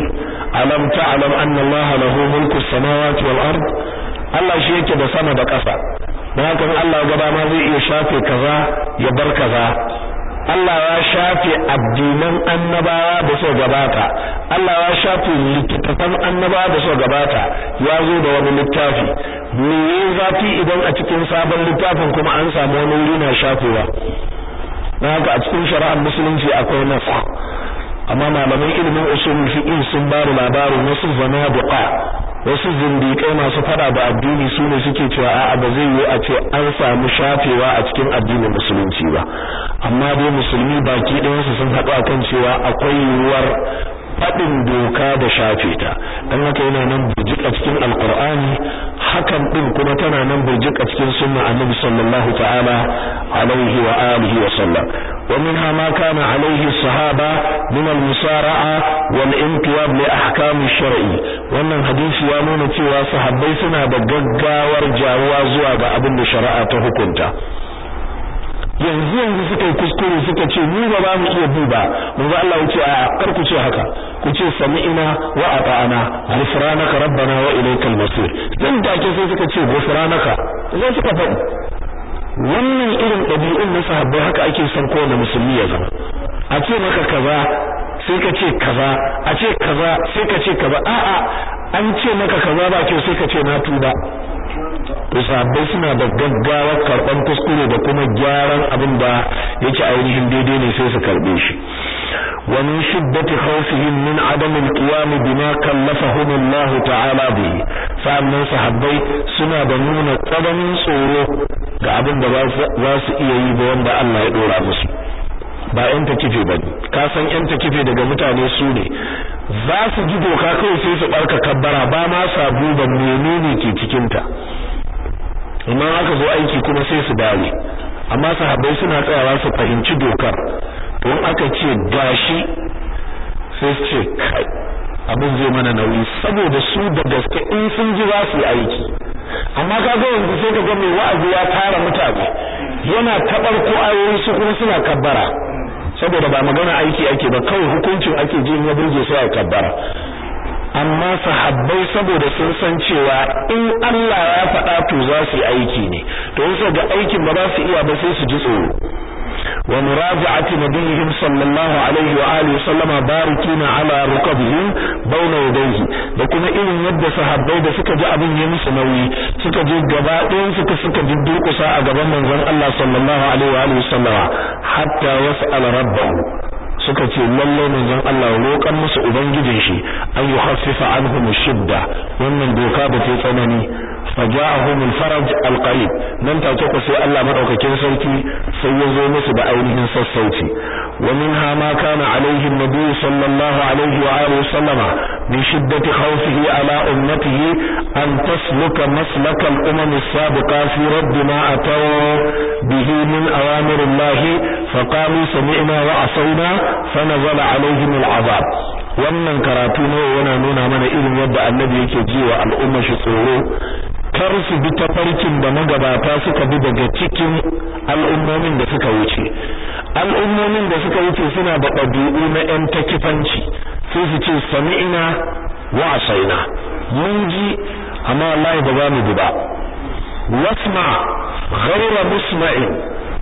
alam ta'lam anna Allah lahu mulku samawati wal ard Allah shi yake da sama da ƙasa dan haka Allah gaba ma zai iya shafe kaza ya bar kaza Allah ya shafe addinan annabawa da so gabata Allah ya shafe littattafan annabawa da so gabata ya zo da wani littafi me yayi zafi idan a cikin sabon littafin kuma an samu wani wuri na shafewa dan haka a cikin shari'ar musulunci akwai nasa amma malaman ilimin usulul fiqh sun ba da labarin wasu zanabiqa wasu zindiƙai masu fada da addini su ne suke cewa a'a ba zai yi a ce an samu shafewa a cikin addinin musulunci ba amma dai musulmi baki ɗayansu sun haɗu akan cewa akwai yiwuwar faɗin doka da shafe ta dan haka yana nan burjik a cikin alqur'ani hakan din kuma tana nan burjik a cikin sunna annabi sallallahu ta'ala alaihi wa alihi wa sallam wa minha ma kana alaihi sahaba min al-musara'a wal inqiyad li ahkam shar'i wannan hadisi ya nuna cewa sahabbai suna da gaggawar jawuwa zuwa ga abin da shari'a ta hukunta yanzu yanzu suka yi kuskure suka ce mu ba za mu iya bi ba manzo Allah wuce a kar ku ce haka ku ce sami'ina wa ata'ana ghufranaka rabbana wa ilaykal masir dan da ke sai suka ce ghufranaka sai suka faɗi wannan irin ɗabi'un na sahabbai haka ake son kowane musulmi ya zama a ce maka kaza sai ka ce kaza a ce kaza sai ka ce kaza a'a an ce maka kaza ba kyau sai ka ce na tuba to sahabbai suna da gaggawar karban kuskure da kuma gyaran abin da yake ainihin daidai ne sai su karbe shi wa min shiddati khawfihim min adam al-qiyam bima kallafahum Allah ta'ala bihi sa'annan sahabbai suna da nuna tsananin tsoro ga abin da za su iya yi ba wanda Allah ya dora musu ba yan takife ba ka san yan takife daga mutane su ne za su ji doka kawai sai su barka kabbara ba ma sabu ba menene ke cikin ta amma aka zo aiki kuma sai su dawo amma sahabbai suna tsayawa su fahimci dokar to aka ce gashi sai su ce kai abin zai mana nauyi saboda su da gaske in sun ji za su yi aiki amma ka ga yanzu sai ka ga mai wa'azi ya tara mutane yana tabar ko ayoyi su kuma suna kabbara saboda ba magana aiki ake ba kawai hukuncin ake ji ya burge sai a kabbara amma sahabbai saboda sun san cewa in Allah ya faɗa to za su yi aiki ne to yasa ga aikin ba za su iya ba sai su ji tsoro wa muraja'ati nabiyihim sallallahu alaihi wa alihi sallama barikina ala rukabihim bauna yadayhi da kuma irin yadda sahabbai da suka ji abin ya musu nauyi suka je gaba ɗayan suka suka durƙusa a gaban manzon Allah sallallahu alaihi wa alihi sallama hatta yas'al rabbahu suka ce lalle manzon Allah roƙan musu ubangijin shi an yuhaffifa anhum shidda wannan doka ba ta tsanani faja'ahum al-faraj al-qarib nan take ku sai Allah madaukakin sarki sai ya zo musu da ainihin sassauci wa minha ma kana alaihi an-nabi sallallahu alaihi wa alihi sallama min shiddati khawfihi ala ummatihi an tasluka maslaka al-umam as-sabiqa fi radd ma ataw bihi min awamir Allah faqalu sami'na wa asayna fanazala alaihim al-azab wannan karatu ne yana nuna mana irin yadda annabi yake jiwa al'umma shi tsoro kar su bi tafarkin da magabata suka bi daga cikin al'ummomin da suka wuce al'ummomin da suka wuce suna da ɗabi'u na ƴan takifanci sai su ce sami'ina wa asaina mun ji amma wallahi ba za mu bi ba wasma ghayra musma'in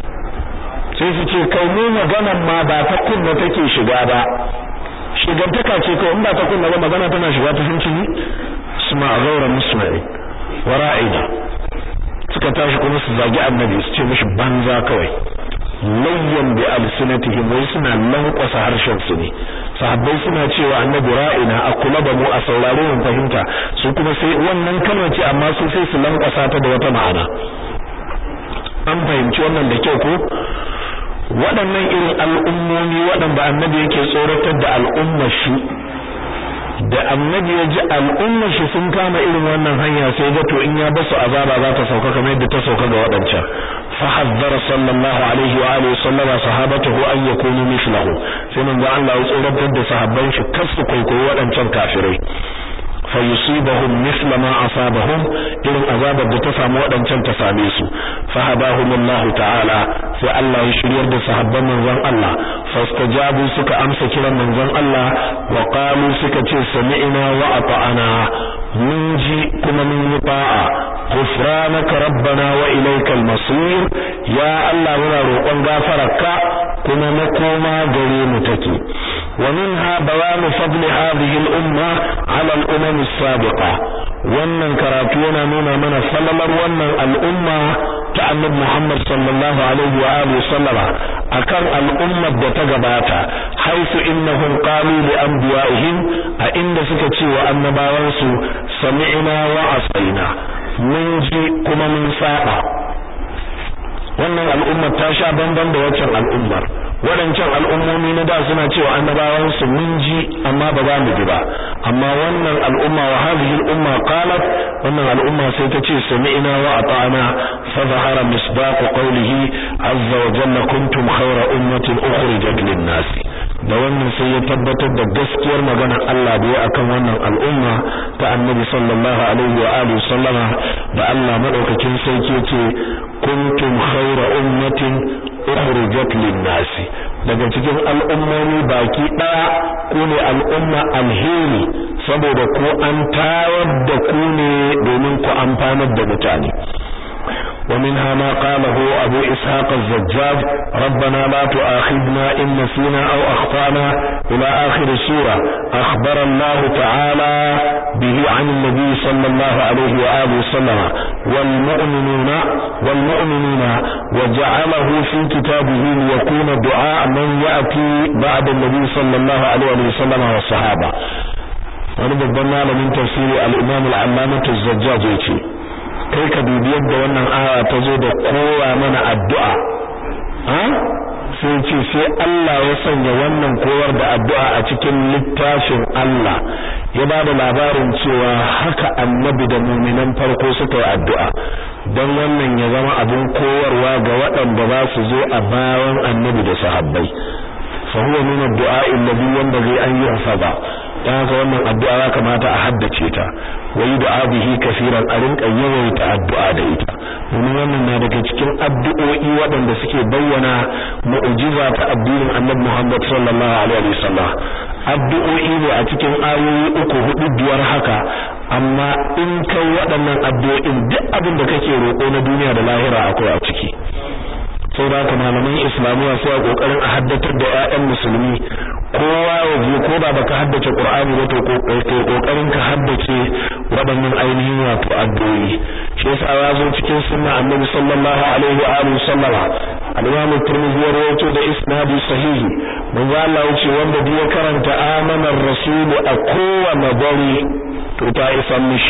sai su ce kai mu maganan ma ba ta kunna take shiga ba shigantaka ce ko in ba ta kunna ba magana tana shiga ta hanci ne suma ghayra musma'in wara'ida suka tashi kuma su zagi annabi su ce mishi banza kawai layyan bi alsinatihim wai suna lankwasa harshen su ne sahabbai suna cewa annabi ra'ina a kula da mu a saurare mu fahimta su kuma sai wannan kalma ce amma su sai su lankwasa ta da wata ma'ana an fahimci wannan da kyau ko waɗannan irin al'ummomi waɗanda annabi yake tsoratar da al'ummar shi da annabi ya ji al'ummar shi sun kama irin wannan hanya sai ga to in ya basu azaba za ta sauka kamar yadda ta sauka ga waɗancan fa hazzara sallallahu alaihi wa alihi sallama sahabatahu an yakunu mithlahu sai manzo Allah ya tsoratar da sahabban shi kar su kwaikwayi waɗancan kafirai fa yusibahum mithla ma asabahum irin azabar da ta samu waɗancan ta same su fa hadahum Allah ta'ala sai Allah ya shiryar da sahabban manzon Allah fastajabu suka amsa kiran manzon Allah wa qalu suka ce sami'na wa ata'ana mun ji kuma mun yi ta'a ghufranaka rabbana wa ilaykal masir ya Allah muna roƙon gafararka kuma makoma gare mu take wa minha bayan fadl hadhihi al-umma ala al-umam as-sabiqa wannan karatu yana nuna mana falalar wannan al'umma ta annabi Muhammad sallallahu alaihi wa alihi sallama akan al'ummar da ta gabata haisu innahum qalu li anbiya'ihim a inda suka ce wa annabawansu sami'na wa asaina mun ji kuma mun saba wannan al'ummar ta sha bamban da waccan al'ummar waɗancan al'ummomi na da suna cewa annabawansu mun ji amma ba za mu ji ba amma wannan al'umma wa hadhihi al'umma qalat wannan al'umma sai ta ce sami'na wa ata'na fa zahara misdaq qawlihi azza wa jalla kuntum khayra ummatin ukhrijat lin-nas da wannan sai ya tabbatar da gaskiyar maganar Allah da ya akan wannan al'umma ta annabi sallallahu alaihi wa alihi sallama da Allah madaukakin sarki ce kuntum khayra ummatin ukhrijat lin-nas daga cikin al'ummomi baki daya ku ne al'umma alheri saboda ku an tayar da ku ne domin ku amfanar da mutane ومنها ما قاله أبو إسحاق الزجاج ربنا لا تؤاخذنا إن نسينا أو أخطأنا إلى آخر السورة أخبر الله تعالى به عن النبي صلى الله عليه وآله وسلم والمؤمنون والمؤمنين وجعله في كتابه ليكون دعاء من يأتي بعد النبي صلى الله عليه وسلم والصحابة wani babban malamin tafsiri al-Imam al-Allamah az-Zajjaj yace kai ka dubi yadda wannan aya ta zo da kowa mana addu'a ha sai ce sai Allah ya sanya wannan koyar da addu'a a cikin littafin Allah ya ba da labarin cewa haka annabi da muminan farko suka yi addu'a don wannan ya zama abin koyarwa ga waɗanda za su zo a bayan annabi da sahabbai fa huwa min ad-du'a alladhi yanbaghi an yuhfaza dan haka wannan addu'a ya kamata a haddace ta wai du'a bihi kaseeran a rinka yawaita addu'a da ita domin wannan na daga cikin addu'o'i waɗanda suke bayyana mu'jiza ta addinin Annabi Muhammad sallallahu alaihi wasallam addu'o'i ne a cikin ayoyi uku hudu biyar haka amma in kai waɗannan addu'o'in duk abin da kake roƙo na duniya da lahira akwai a ciki sai da malaman islamiyya sai a kokarin a haddatar da ƴaƴan musulmi kowa ya je ko da baka haddace qur'ani ba to kokarin ka haddace waɗannan ainihin wato addu'o'i shi yasa ya zo cikin sunna annabi sallallahu alaihi wa alihi sallama al-imam at-tirmidhi ya rawaito da isnadi sahihi manzo Allah ya ce wanda ya karanta amana ar-rasul a kowane dare to ta isa mishi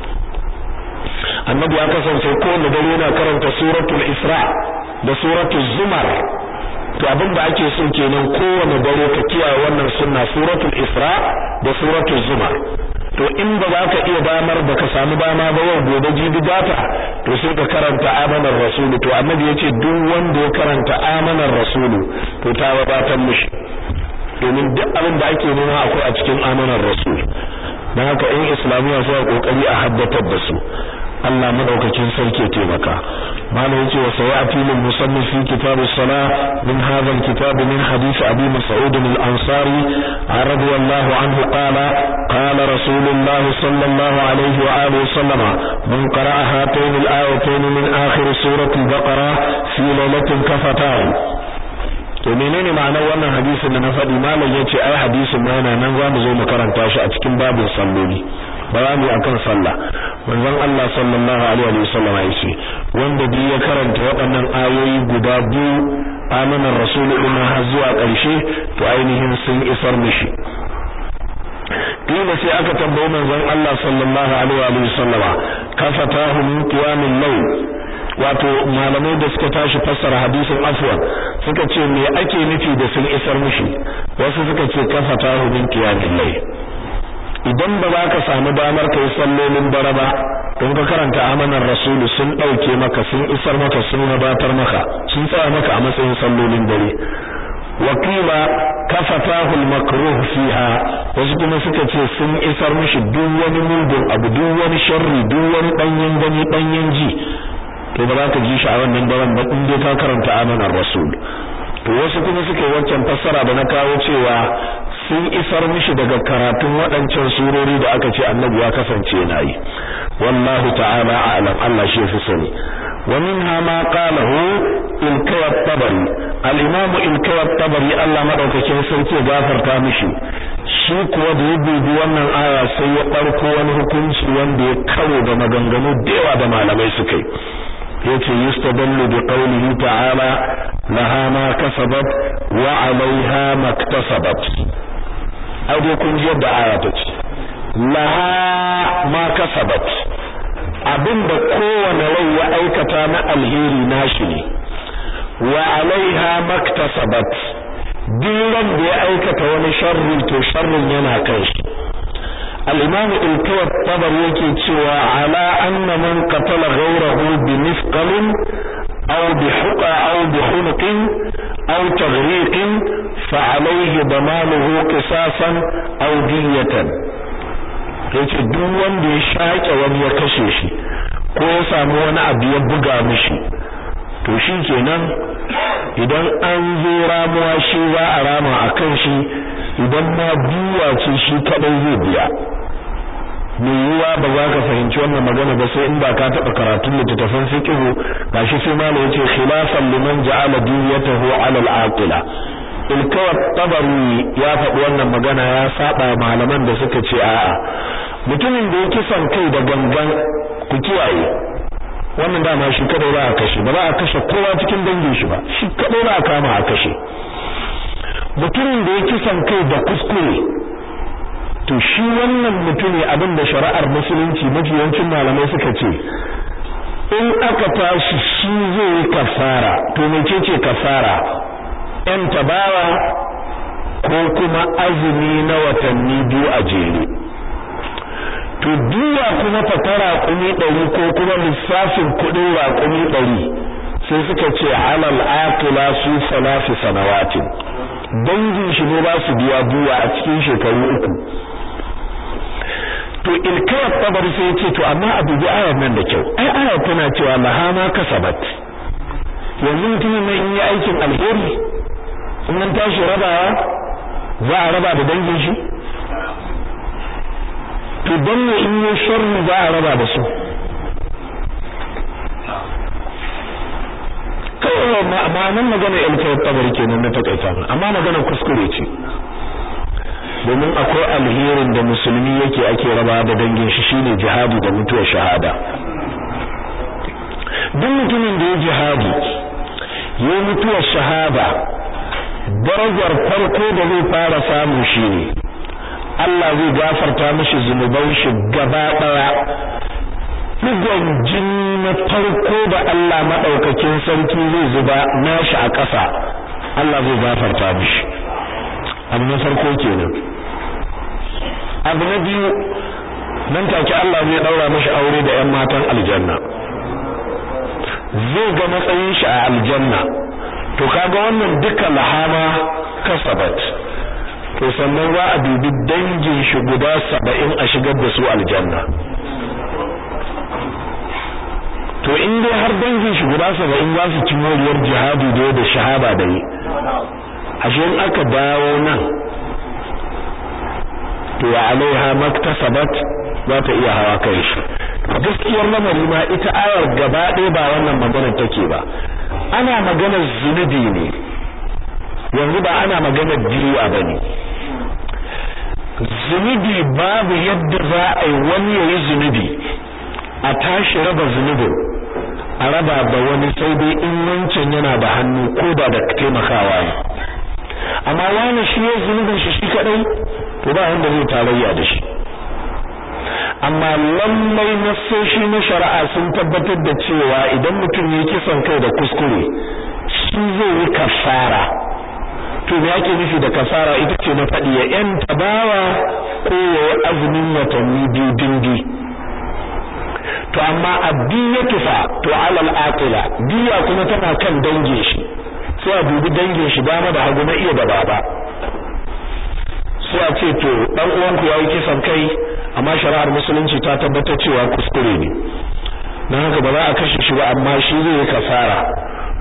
annabi ya kasance kowane dare yana karanta suratul isra da suratul zumar to abin da ake so kenan kowane dare ka kiyaye wannan sunna suratul isra da suratul zumar to in ba za ka iya damar da ka samu dama ba yau gobe jibi data to sai ka karanta amanar rasulu to annabi yace duk wanda ya karanta amanar rasulu to ta wadatar mishi domin duk abin da ake nema akwai a cikin amanar rasul dan haka in islamiya sai kokari a haddatar da su Allah madaukakin sarki taimaka malam yace wa sayati lil musannif fi kitab as-salah min hadha al-kitab min hadith abi mas'ud al-ansari radiyallahu anhu qala qala rasulullah sallallahu alayhi wa alihi sallama man qara'a hatayn al-ayatayn min akhir surati al-baqara fi lailatin kafatahu to menene ma'anar wannan hadisin da na faɗi malam yace ai hadisin ma yana nan zamu zo mu karanta shi a cikin babin salloli bayani akan sallah manzon Allah sallallahu alaihi wa sallam ya ce wanda bi ya karanta waɗannan ayoyi guda biyu amanar rasul din har zuwa ƙarshe to ainihin sun isar mishi kila sai aka tambayi manzon Allah sallallahu alaihi wa sallama kafatahu min qiyamil layl wato malamai da suka tashi fassara hadisin afwan suka ce me ake nufi da sun isar mishi wasu suka ce kafatahu min qiyamil layl idan ba za ka samu damar kai sallolin bara ba don ka karanta amanar rasulu sun dauke maka sun isar maka sun wadatar maka sun tsaya maka a matsayin sallolin dare wakila kafatahu al-makruh fiha wasu kuma suka ce sun isar mishi duk wani mugun abu duk wani sharri duk wani danyen gani danyen ji to ba za ka ji shi a wannan daren ba in dai ka karanta amanar rasul to wasu kuma suka yi wancan fassara da na kawo cewa sun isar mishi daga karatun waɗancan surori da aka ce annabi ya kasance yana yi wallahu ta'ala a'lam Allah shi yafi sani wa minha ma qalahu ilkay at-tabari al-imam ilkay at-tabari Allah madaukakin sarki ya gafarta mishi shi kuwa da ya dubi wannan aya sai ya ɗauko wani hukunci wanda ya karo da maganganu da yawa da malamai suka yi yace yustadallu bi qawlihi ta'ala laha ma kasabat wa 'alayha maktasabat ai dai kun ji yadda aya ta ce laha ma kasabat abinda kowane rai ya aikata na alheri nashi ne wa 'alayha maktasabat duk da ya aikata wani sharri to sharrin yana kan shi الإمام الكوى الطبر يكي تشوى على أن من قتل غيره بمثقل أو بحقى أو بحنق أو تغريق فعليه ضمانه قصاصا أو دية yace duk wanda ya shaƙe wani ya kashe shi ko ya samu wani abu ya buga mishi to shi kenan idan an zo ramuwa shi za a rama a kan shi idan ma biya ce shi kadai zai biya mai yiwuwa ba za ka fahimci wannan magana ba sai in ba ka taɓa karatun littattafan fiqhu gashi sai ma yace khilafan liman ja'ala diyatahu 'ala al-aqila ilkawat tabari ya faɗi wannan magana ya saba malaman da suka ce a'a mutumin da ya kisan kai da gangan ku kiyaye wannan dama shi kadai ba a kashe ba za a kashe kowa cikin dangin shi ba shi kadai ba a kama a kashe mutumin da ya kisan kai da kuskure to shi wannan mutumi abin da shari'ar musulunci mafi yawancin malamai suka ce in aka tashi shi zai yi kafara to mecece kafara yan tabawa ko kuma azumi na watanni biyu a jere to duwa kuma fata raƙumi ɗari ko kuma lissafin kuɗin raƙumi ɗari sai suka ce alal aqila su salafi sanawatin dangin shi ne ba su biya duwa a cikin shekaru uku to ilkayar tabar sai ya ce to amma a dubi ayar nan da kyau ai ayar tana cewa lahama kasabat yanzu mutumin nan in yi aikin alheri in an tashi rabawa za a raba da dangin shi to don ne in yi sharri za a raba da su kawai ma'anan magana ilkayar tabar kenan na takaita amma magana kuskure ce domin akwai alherin da musulmi yake ake raba da dangin shi shine jihadi da mutuwar shahada duk mutumin da ya jihadi ya mutuwar shahada darajar farko da zai fara samu shine Allah zai gafarta mishi zunuban shi gaba daya digon jini na farko da Allah madaukakin sarki zai zuba nashi a ƙasa Allah zai gafarta mishi abu na farko kenan abu na biyu nan take Allah zai daura mashi aure da ƴan matan aljanna zai ga matsayin shi a aljanna to kaga wannan duka lahama kasabat to sannan za a dubi dangin shi guda saba'in a shigar da su aljanna to in dai har dangin shi guda saba'in za su ci moriyar jihadi da da shahada da yi ashe in aka dawo nan to wa alaiha maktasabat za ta iya hawa kai shi gaskiyar lamari ma ita ayar gaba ɗaya ba wannan maganar take ba ana maganar zunubi ne yanzu ba ana maganar diya ba ne zunubi babu yadda za a yi wani ya yi zunubi a tashi raba zunubin a raba da wani sai dai in wancan yana da hannu ko da da taimakawa ne amma wani shi ya zunubin shi shi kadai to ba wanda zai tarayya da shi amma lallai nassoshi na shari'a sun tabbatar da cewa idan mutum ya kisan kai da kuskure shi zai yi kafara to me ake nufi da kafara ita ce na faɗi ya yan tabawa ko ya yi azumin watanni biyu dindi to amma addiyatu fa to alal aqila diya kuma tana kan dangin shi sai a dubi dangin shi dama da hagu na iya da baba sai a ce to dan uwanku yayi kisan kai amma shari'ar musulunci ta tabbatar cewa kuskure ne dan haka ba za a kashe shi ba amma shi zai yi kafara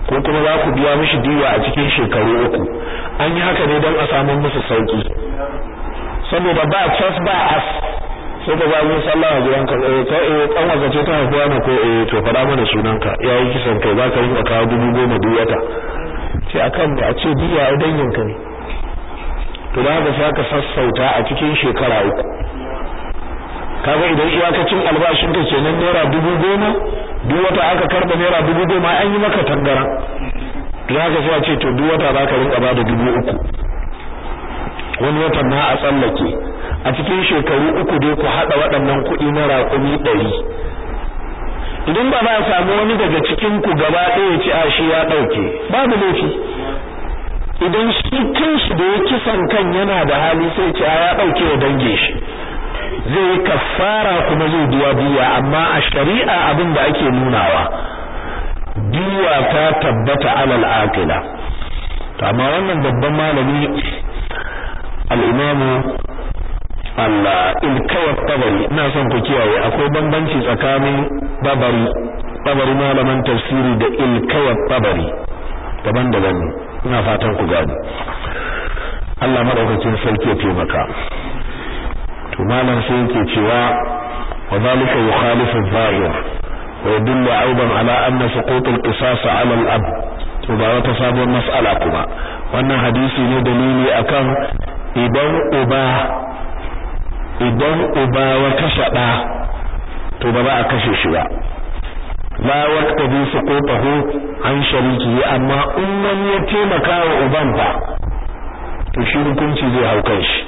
ko kuma za ku biya mishi diya a cikin shekaru uku an yi haka ne don a samu musu sauki saboda ba cas ba as sai ka zaɓi sallah a gidan ka eh ka eh kan wasa ce ta haifuwa ne ko eh to faɗa mana sunanka yayi kisan kai za ka yi ka kawo dubu goma duk wata sai akan da a ce diya a danginka ne to da haka sai ka sassauta a cikin shekara uku kaga idan iyakacin albashin ka kenan naira dubu goma duk wata aka karba naira dubu goma an yi maka tangara to haka sai a ce to duk wata za ka rinka bada dubu uku wani watan ma a tsallake a cikin shekaru uku dai ku haɗa waɗannan kuɗi na raƙumi ɗari idan ba za a samu wani daga cikin ku gaba ɗaya ci a shi ya ɗauke babu laifi idan shi kanshi da ya kisan kan yana da hali sai ci a ya ɗauke wa dange shi zai yi kafara kuma zai biya biya amma a shari'a abin da ake nunawa biya ta tabbata alal aqila to amma wannan babban malami al-imamu al-ilkawat tabari ina son ku kiyaye akwai bambanci tsakanin babari babari malaman tafsiri da ilkawat tabari daban-daban ne ina fatan ku gani Allah madaukakin sarki ya taimaka to malam sai yake cewa wa zalika yukhalifu adh-dhahir wa yadullu aidan ala anna suqut al-qisas ala al-ab to ba wata sabon mas'ala kuma wannan hadisi ne dalili akan idan uba idan uba ya kashe da to ba za a kashe shi ba la waqta bi suqutahu an shariki amma in wani ya taimaka wa uban fa to shi hukunci zai hau kan shi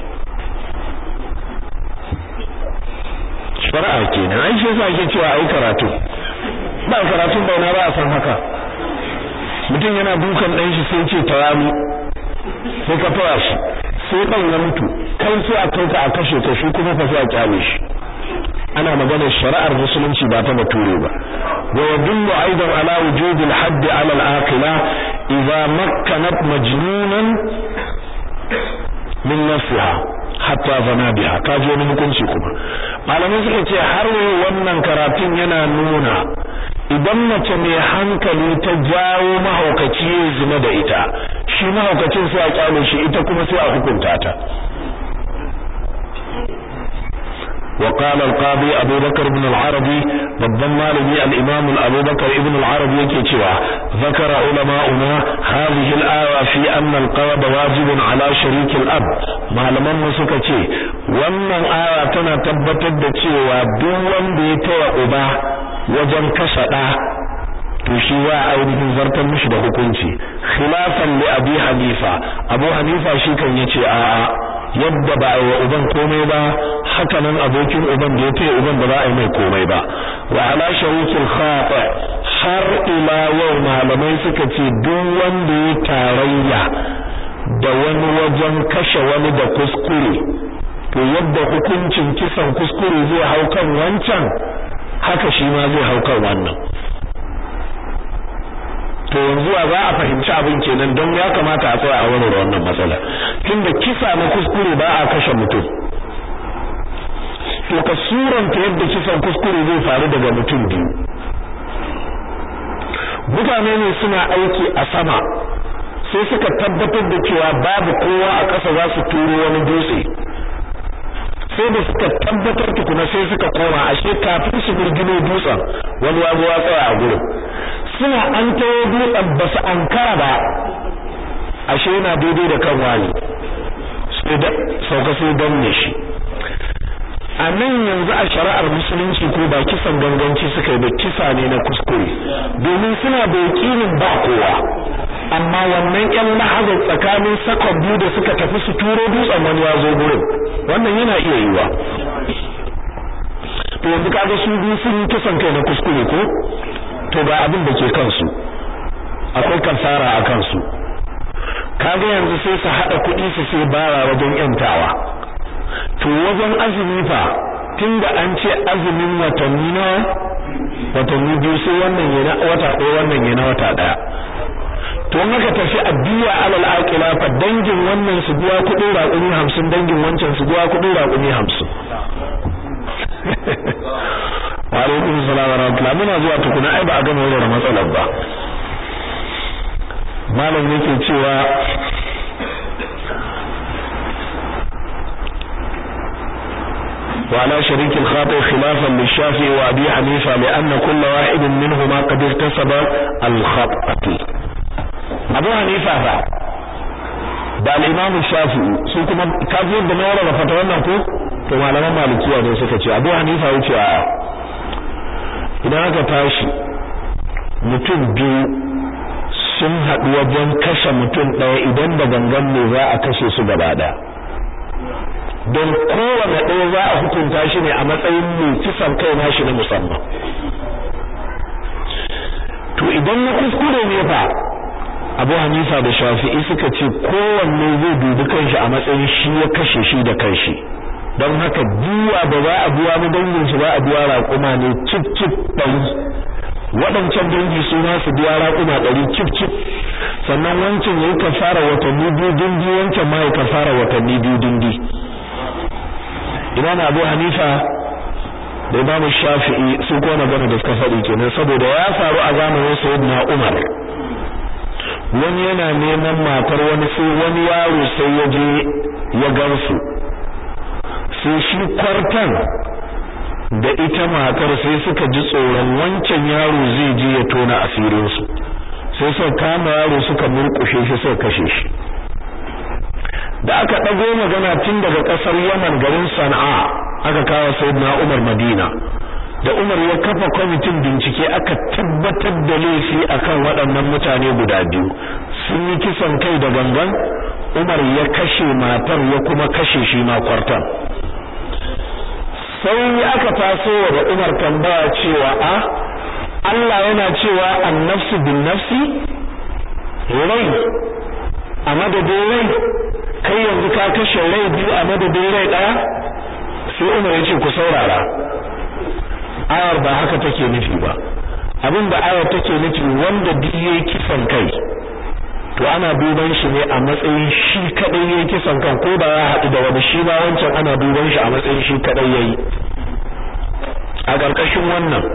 shari'a kenan ai shi yasa ake cewa ai karatu ba karatu ba na ba a san haka mutum yana dukan dan shi sai ce tawami sai ka fara shi sai dan ya mutu kai sai a kai ka a kashe ka shi kuma fa sai a kyale shi ana maganar shari'ar musulunci ba ta bature ba wa yadullu aidan ala wujubil hadd ala al-aqila idza makkanat majnunan min nafsiha hatta zana biha ka ji wani hukunci kuma malamai suka ce har wannan karatun yana nuna idan mace mai hankali ta jawo mahaukaci ya zina da ita shi mahaukacin sai a kyale shi ita kuma sai a hukunta ta وقال القاضي أبو بكر بن العربي babban malami al-Imam Abu Bakar ibn al-Arabi yake cewa zakara ulama'una hadhihi al-aya fi anna al-qawd wajibun ala sharik al-ab malaman mu suka ce wannan aya tana tabbatar da cewa duk wanda ya taya uba wajen kashe da to shi wa ainihin zartar mishi da hukunci khilafan li Abi Hanifa Abu Hanifa shi kan yace a'a yadda ba a yi wa uban komai ba haka nan abokin uban da ya taya uban ba za a yi mai komai ba wa ala sharikil khata har ila yau malamai suka ce duk wanda ya tarayya da wani wajen kashe wani da kuskure to yadda hukuncin kisan kuskure zai hau kan wancan haka shi ma zai hau kan wannan to yanzu za a fahimci abin kenan don ya kamata a tsaya a warware wannan matsala tunda kisa na kuskure ba a kashe mutum to ka suranta yadda kisan kuskure zai faru daga mutum biyu mutane ne suna aiki a sama sai suka tabbatar da cewa babu kowa a ƙasa za su turo wani dutse sai da suka tabbatar tukuna sai suka koma ashe kafin su gurgino dutsen wani ya zo ya tsaya a gurin suna an tawo dutsen ba su ankara ba ashe yana daidai da kan wani sai da sauka sai danne shi a nan yanzu a shari'ar musulunci ko ba kisan ganganci suka yi ba kisa ne na kuskure domin suna da yakinin ba kowa amma wannan yan lahazar tsakanin sakon biyu da suka tafi su turo dutsen wani ya zo gurin wannan yana iya yiwa to yanzu kaga su biyu sun yi kisan kai na kuskure ko to ga abin da ke kansu akwai kasara a kansu kaga yanzu sai su hada kuɗi su sai bara wajen yantawa to wajen azumi fa tunda an ce azumin watanni na watanni biyu sai wannan yana wata ɗaya wannan yana wata ɗaya to in aka tafi addiya alal aqila fa dangin wannan su biya kuɗin raƙumi 50 dangin wancan su biya kuɗin raƙumi 50 wa alaikum salam wa rahmatullah muna zuwa tukuna ai ba a gama wannan matsalar ba malam yake cewa وعلى شريك الخاطئ خلافا للشافعي وأبي حنيفة لأن كل واحد منهما قد اكتسب الخطأ أبو حنيفة فا da al-Imam Shafi'i su kuma kafin da nawara da fata wannan ko to malaman malikiya ne suka ce Abu Hanifa yace a idan aka tashi mutum biyu sun haɗu wajen kashe mutum ɗaya idan da gangan ne za a kashe su gaba ɗaya don kowane ɗaya za a hukunta shi ne a matsayin mai kisan kai nashi na musamman to idan na kuskure ne fa abu hanifa da shafi'i suka ce kowanne zai dubi kanshi a matsayin shi ya kashe shi da kanshi don haka duwa ba za a biya mu dangin shi ba a biya raƙuma ne cip cip ɗari waɗancan dangi su ma su biya raƙuma ɗari cip cip sannan wancan ya yi kafara watanni biyu dindi wancan ma ya kafara watanni biyu dindi imam abu hanifa da imam shafi'i su ko magana da suka faɗi kenan saboda ya faru a zamanin sayyidina umar wani yana neman matar wani sai wani yaro sai ya je ya gansu sai shi kwartan da ita matar sai suka ji tsoron wancan yaro zai je ya tona asirinsu sai suka kama yaro suka murƙushe shi suka kashe shi da aka ɗago magana tun daga ƙasar Yaman garin Sana'a aka kawo Sayyidina Umar Madina da Umar ya kafa kwamitin bincike aka tabbatar da laifi akan waɗannan mutane guda biyu sun yi kisan kai da gangan Umar ya kashe matar ya kuma kashe shi ma kwartan sai aka taso da Umar tambaya cewa a Allah yana cewa an-nafsu bin-nafsi rai a madadin rai kai yanzu ka kashe rai biyu a madadin rai daya sai Umar ya ce ku saurara ayar ba haka take nufi ba abin da ayar take nufi wanda duk yayi kisan kai to ana duban shi ne a matsayin shi kadai yayi kisan kan ko da ya haɗu da wani shi ba wancan ana duban shi a matsayin shi kadai yayi a ƙarƙashin wannan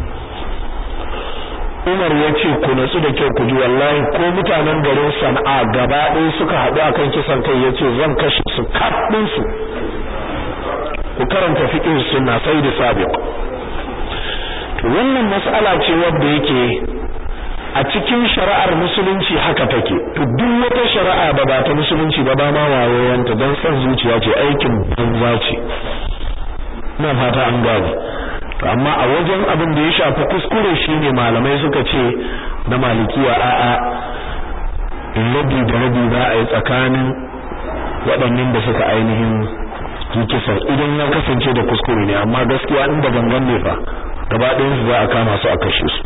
Umar ya ce ku natsu da kyau ku ji wallahi ko mutanen garin Sana'a gaba ɗaya suka haɗu akan kisan kai ya ce zan kashe su kaɗin su ku karanta fiqh sunna sai da sabiq to wannan mas'ala ce wadda yake a cikin shari'ar musulunci haka take to duk wata shari'a da ba ta musulunci ba ba ma wayoyanta don san zuciya ce aikin banza ce ina fata an gane to amma a wajen abin da ya shafi kuskure shine malamai suka ce na malikiya a'a rabi da rabi za a yi tsakanin waɗannan da suka ainihin yi kisan idan ya kasance da kuskure ne amma gaskiya inda gangan ne fa gaba ɗayan su za a kama su a kashe su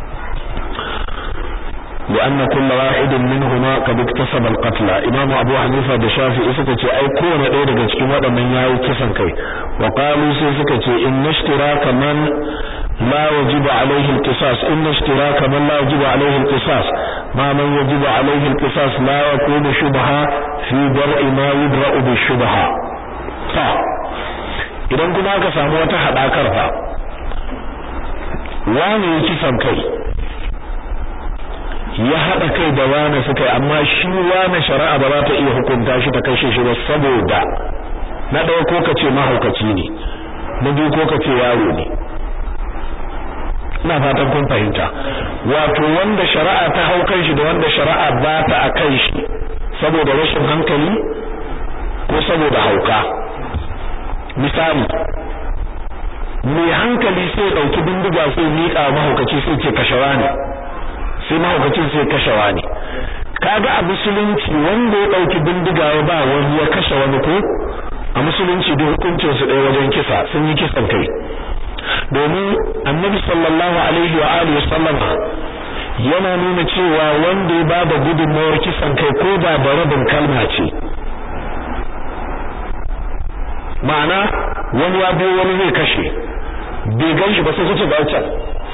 لأن كل واحد منهما قد اكتسب القتل إمام أبو حنيفة الشافعي سكتي أي كون ɗaya daga cikin waɗannan yayi kisan kai wa qalu sai suka ce in ishtiraka man la wajibu alaihi alqisas in ishtiraka man la wajibu alaihi alqisas ma man yajibu alaihi alqisas la yakunu shubha fi dar'i ma yudra'u bi shubha ta idan kuma aka samu wata hadakar fa wani kisan kai ya haɗa kai da wani suka yi amma shi wani shari'a ba za ta iya hukunta shi ta kashe shi ba saboda na ɗaya ko ka ce mahaukaci ne na biyu ko ka ce yaro ne ina fatan kun fahimta wato wanda shari'a ta hau kan shi da wanda shari'a ba ta a kan shi saboda rashin hankali ko saboda hauka misali mai hankali sai ɗauki bindiga sai miƙa mahaukaci sai ce kashewa ne sai mahaukacin sai kashewa ne kaga a musulunci wanda ya dauki bindiga ya ba wani ya kashe wani ko a musulunci da hukuncin su ɗaya wajen kisa sun yi kisan kai domin annabi sallallahu alaihi wa alihi wasallama yana nuna cewa wanda ya bada gudunmawar kisan kai ko da da rabin kalma ce ma'ana wani ya biyo wani zai kashe bai gan shi ba sai kace ba can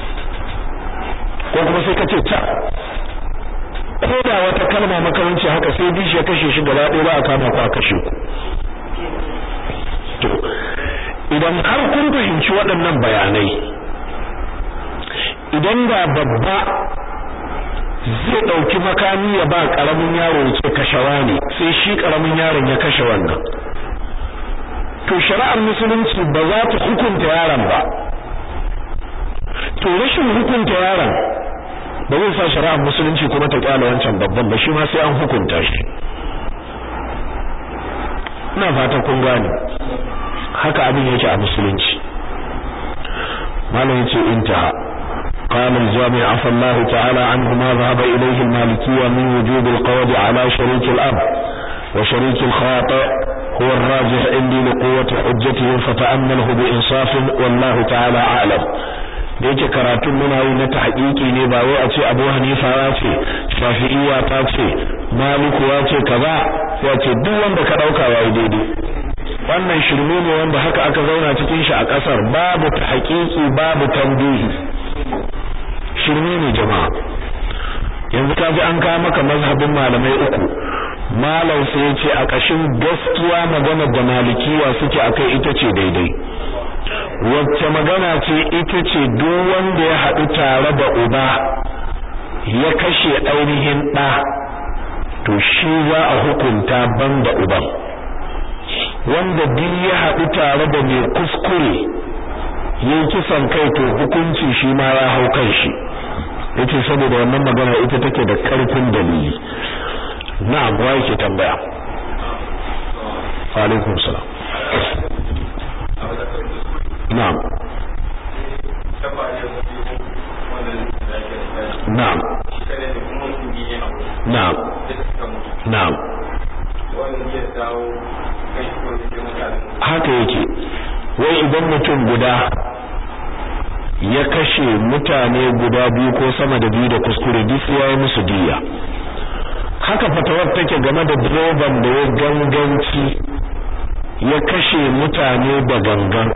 ko kuma sai kace ta ko da wata kalma makaranci haka sai bishi ya kashe shi gaba ɗaya ba a kama ku a kashe ku to idan har kun fahimci waɗannan bayanai idan da babba zai dauki makami ya ba karamin yaro ya ce kashawa ne sai shi karamin yaron ya kashe wannan to shari'ar musulunci ba za ta hukunta yaron ba to rashin hukunta yaron ba zai sa shari'ar musulunci kuma ta kyale wancan babban ba shi ma sai an hukunta shi ina fata kun gane haka abin yake a musulunci malam yace intaha قال الجامع عفى الله تعالى عنه ما ذهب إليه المالكية من وجوب القود على شريك الأب وشريك الخاطئ هو الراجح عندي لقوة حجته فتأمله بإنصاف والله تعالى أعلم da yake karatun muna yi na tahqiqi ne ba wai a ce Abu Hanifa ya ce Shafi'iyya ta ce Maliku ya ce kaza ya ce duk wanda ka dauka yayi daidai wannan shirme ne wanda haka aka zauna cikin shi a kasar babu tahqiqi babu tambihi shirme ne jama'a yanzu ka ji an kawo maka mazhabin malamai uku malam sai ya ce a kashin gaskiya magana da malikiya suke akai ita ce daidai wacce magana ce ita ce duk wanda ya haɗu tare da uba ya kashe ainihin ɗa to shi za a hukunta banda uban wanda duk ya haɗu tare da mai kuskure yin kisan kai to hukunci shi ma ya hau kan shi yace saboda wannan magana ita take da ƙarfin dalili na'am wa yake tambaya wa alaikum salam na'am na'am na'am na'am haka yake wai idan mutum guda ya kashe mutane guda biyu ko sama da biyu da kuskure duk ya yi musu diya haka fatawar take game da direban da ya ganganci ya kashe mutane da gangan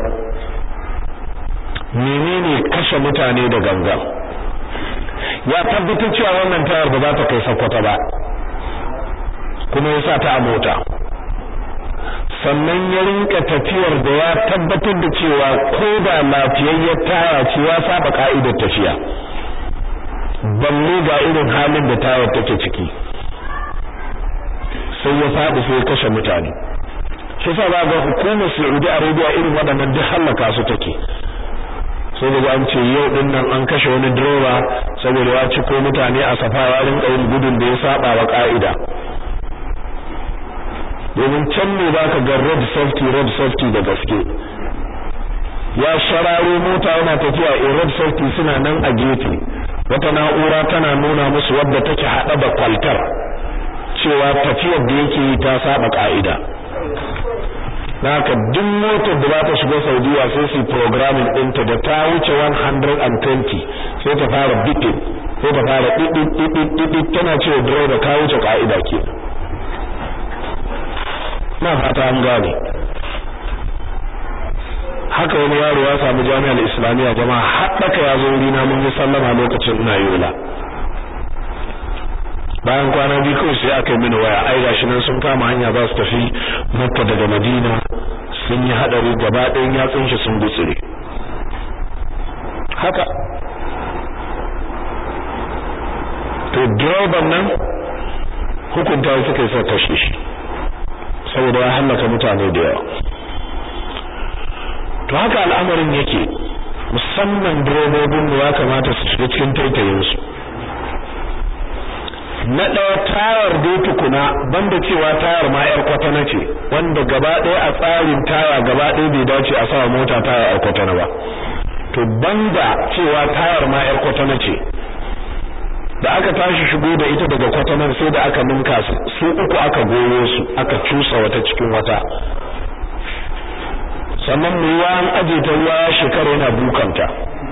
menene kashe mutane da gangan ya tabbatar cewa wannan tayar ba za ta kai sakwata ba kuma ya sa ta a mota sannan ya rinka tafiyar da ya tabbatar da cewa ko da lafiyayyar taya ce ya saba ka'idar tafiya balle ga irin halin da tayar take ciki sai ya faɗi sai ya kashe mutane shi sa ba ga hukumar Saudi Arabia irin waɗannan duk hallaka su take sai da an ce yau din nan an kashe wani direba saboda ya ci ko mutane a safa ya rinka yin gudun da ya saba wa ka'ida domin can ne baka ga road safety road safety da gaske ya shararo mota yana tafiya a road safety suna nan a gefe wata na'ura tana nuna musu wadda take hada da kwaltar cewa tafiyar da yake yi ta saba ka'ida haka duk motar da za ta shiga Saudiya sai su programming ɗinta da ta wuce 120 sai ta fara bitin sai ta fara ɗiɗɗiɗɗiɗɗiɗ tana cewa driver ka wuce ka'ida ke na fata an gane haka wani yaro ya samu jami'ar islamiyya jama'a haɗaka ya zo wurina mun yi sallama lokacin ina yola bayan kwana biyu kawai sai aka yi mini waya ai gashi nan sun kama hanya za su tafi makka daga madina sun yi hadari gaba ɗayan yatsun shi sun gutsire haka to direban nan hukunta suka yi sa kashe shi saboda ya hallaka mutane da yawa to haka al'amarin yake musamman direbobin ya kamata su shiga cikin taitayinsu na ɗaya tayar dai tukuna banda cewa tayar ma yar kwatana ce wanda gaba ɗaya a tsarin taya gaba ɗaya bai dace a sawa mota taya yar kwatana ba to banda cewa tayar ma yar kwatana ce da aka tashi shigo da ita daga kwatanar sai da aka ninka su su uku aka goyo su aka cusa wata cikin wata sannan mu ruwa an aje ta ruwa shekara yana dukanta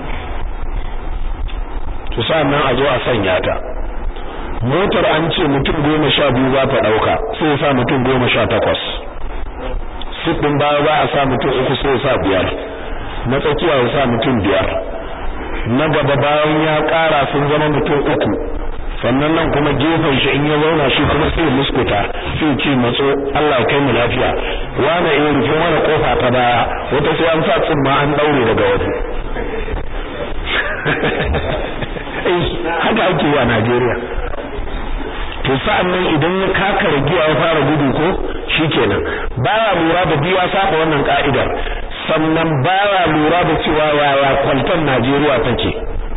to nan a zo a sanya ta motar an ce mutum goma sha biyu za ta ɗauka sai ya sa mutum goma sha takwas siffin baya za a sa mutum uku sai ya sa biyar na tsakiya ya sa mutum biyar na gaba bayan ya ƙara sun zama mutum uku sannan nan kuma gefen shi in ya zauna shi kuma sai ya muskuta sai ce matso Allah kai mu lafiya wani iya rufe mana kofa ta baya wata sai an sa tsimma an daure daga waje tsayi haka ake yi a Najeriya to sa'an nan idan ya kaka ragiya ya fara gudu ko shikenan baya lura da biya saba wannan ka'idar sannan baya lura da cewa yaya kwaltan Najeriya take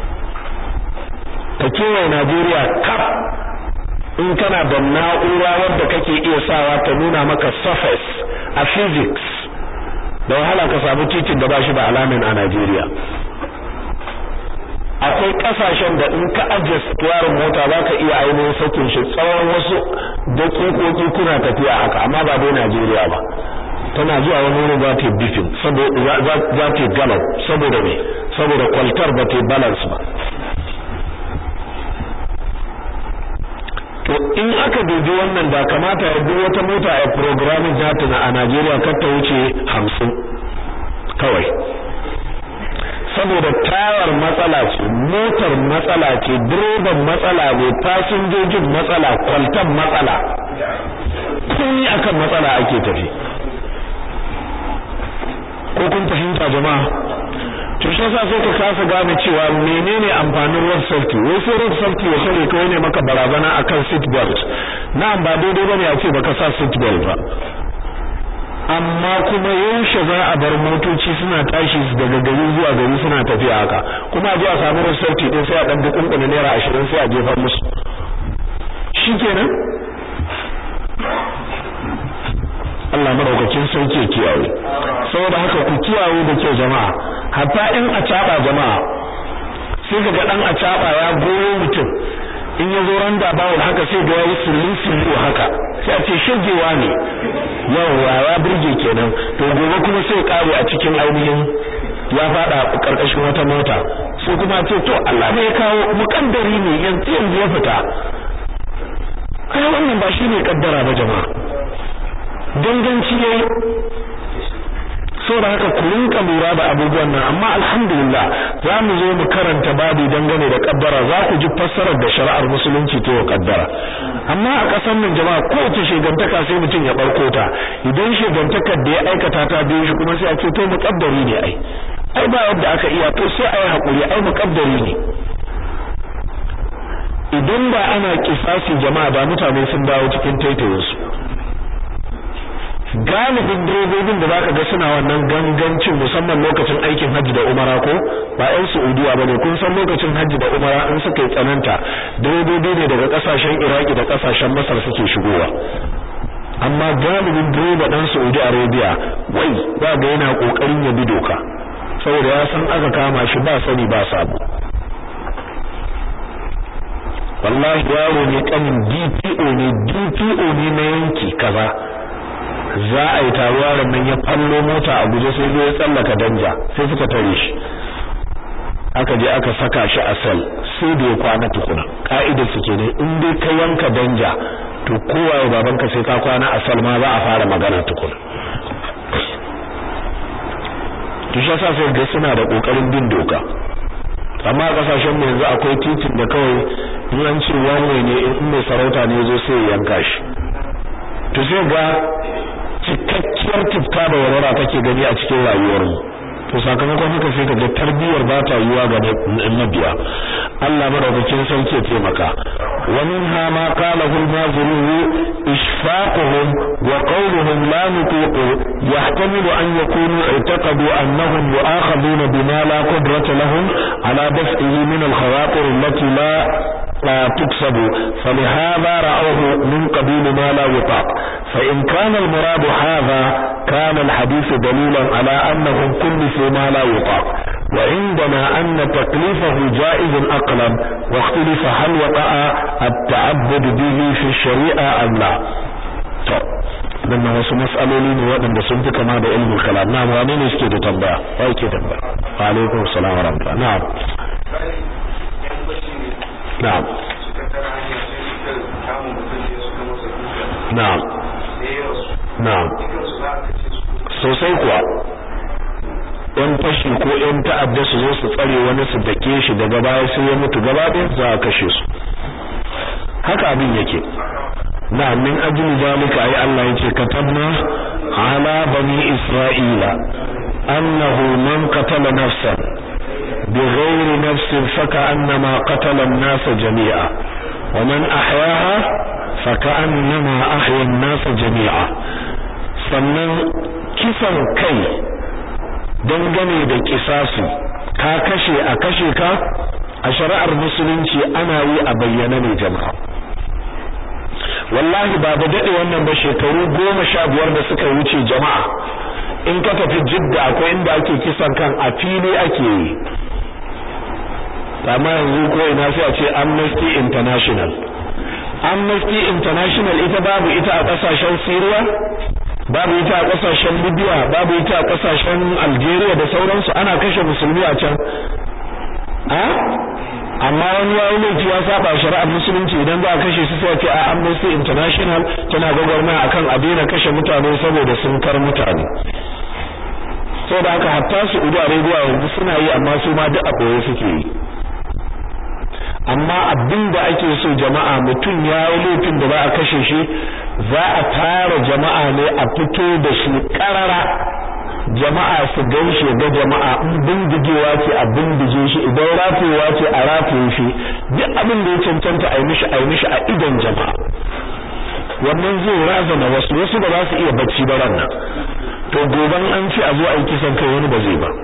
ta kewaye Najeriya kaf in kana da na'ura wadda kake iya sawa ta nuna maka surface a physics da wahala ka samu titin da ba shi da alamin a Najeriya akwai kasashen da in ka ajiye tuwarin mota za ka iya ainihin sakin shi tsawon wasu dakikoki kuna tafiya haka amma ba dai Najeriya ba tana zuwa wani wurin za ta yi bifin za ta yi gallop saboda me saboda kwaltar ba ta yi balance ba to in aka dubi wannan da kamata ya duk wata mota a programming data na a Najeriya kar ta wuce hamsin kawai saboda tayar matsala ce motar matsala ce direban matsala ne fasinjojin matsala kwaltan matsala komai akan matsala ake tafi ko kun fahimta jama'a to shi yasa sai ka kasa gane cewa menene amfanin road safety wai sai road safety ya kare kawai ne maka barazana akan seat belt na'am ba daidai bane a ce baka sa seat belt ba amma kuma yaushe za a bar motoci suna tashi daga gari zuwa gari suna tafiya haka kuma a je a samu road safety din sai a dan dukunkuna naira 20 sai a jefa musu shikenan Allah madaukakin sauke kiyaye saboda haka ku kiyaye da kyau jama'a hatta in a caba jama'a sai kaga dan a caba ya goyo mutum in ya zo randa bawul haka sai ga yayi sulun sullu haka sai a ce shagewa ne yawa ya burge kenan to gobe kuma sai kare a cikin ainihin ya fada karkashin wata mota sai kuma ce to Allah ne ya kawo mukaddari ne yanzu yanzu ya fita ai wannan ba shine kaddara ba jama'a danganci yayi saboda haka ku rinka lura da abubuwan nan amma alhamdulillah za mu zo mu karanta babu dangane da kaddara za ku ji fassarar da shari'ar musulunci ta wa kaddara amma a ƙasar nan jama'a kowace shegantaka sai mutum ya barko ta idan shegantakar da ya aikata ta biyo shi kuma sai a ce to muƙaddari ne ai ai ba yadda aka iya to sai ai hakuri ai muƙaddari ne idan ba ana kisasi jama'a da mutane sun dawo cikin taitayinsu galibin direbobin da zaka ga suna wannan gangancin musamman lokacin aikin hajji da umara ko ba ƴan Saudiya bane kun san lokacin hajji da umara in suka yi tsananta direbobi ne daga kasashen Iraki da kasashen Masar suke shigowa amma galibin direba dan Saudi Arabia wai ba ga yana kokarin ya bi doka saboda ya san aka kama shi ba sani ba sabo wallahi yaro ne kanin DPO ne DPO ne na yanki kaza za a yi taruwa nan ya fallo mota a guje sai zai tsallaka danja sai suka tare shi aka je aka saka shi a sel sai da ya kwana tukuna ka'idar su ke ne in dai ka yanka danja to kowa ya babanka sai ka kwana a sel ma za a fara magana tukuna to shi yasa sai ga suna da kokarin bin doka amma a kasashen mu yanzu akwai titin da kawai in an ce wanwe ne in mai sarauta ne zo sai ya yanka shi to sai ga cikakkiyar tifka da warwara kake gani a cikin rayuwar mu to sakamakon haka sai ka ga tarbiyyar ba ta yiwa ga mabiya Allah madaukakin sarki ya taimaka wa minha ma qala hul mazuru ishfaquhum wa qawluhum la nuqiqu yahtamilu an yakunu i'taqadu annahum yu'akhaduna bima la qudrata lahum ala daf'ihi min al-khawatir allati la لا تكسب فلهذا رأوه من قبيل ما لا يطاق فإن كان المراد هذا كان الحديث دليلا على أنهم كلفوا ما لا يطاق وعندنا أن تكليفه جائز أقلا واختلف هل وقع التعبد به في الشريعة أم لا dan wasu mas'aloli ne waɗanda sun fi kama da ilmin kalam na wane ne suke da tambaya wa yake tambaya wa alaikum salam wa rahmatullah na'am na'am na'am na'am sosai kuwa yan fashi ko yan ta'adda su zo su tsare wani su dake shi daga baya sai ya mutu gaba ɗaya za a kashe su haka abin yake na min ajli zalika ai Allah yace katabna ala bani isra'ila annahu man qatala nafsan بغير نفس فكأنما قتل الناس جميعا ومن أحياها فكأنما أحيا الناس جميعا sannan kisan kai dangane da kisasi ka kashe a kashe ka a shari'ar musulunci ana yi a bayyana ne jama'a wallahi ba da dade wannan ba shekaru goma sha biyar da suka wuce jama'a in ka tafi jidda akwai inda ake kisan kan a fili ake yi amma yanzu ko ina sai a ce Amnesty International Amnesty International ita babu ita a kasashen Syria babu ita a kasashen Libya babu ita a kasashen Algeria da sauransu ana kashe musulmi a can a amma wani yayi laifi ya saba shari'ar musulunci idan za a kashe su sai a ce a Amnesty International tana gwagwarmaya akan a daina kashe mutane saboda sun kar mutane saboda haka hatta su Saudi Arabia yanzu suna yi amma su ma duk a koye suke yi amma abin da ake so jama'a mutum ya yi laifin da za a kashe shi za a tara jama'a ne a fito da shi karara jama'a su gan shi ga jama'a in bindigewa ce a bindige shi idan rafewa ce a rataye shi duk abin da ya cancanta a yi mishi a yi mishi a idon jama'a wannan zai razana wasu wasu ba za su iya bacci ba ran nan to goban an ce a zo a yi kisan kai wani ba zai ba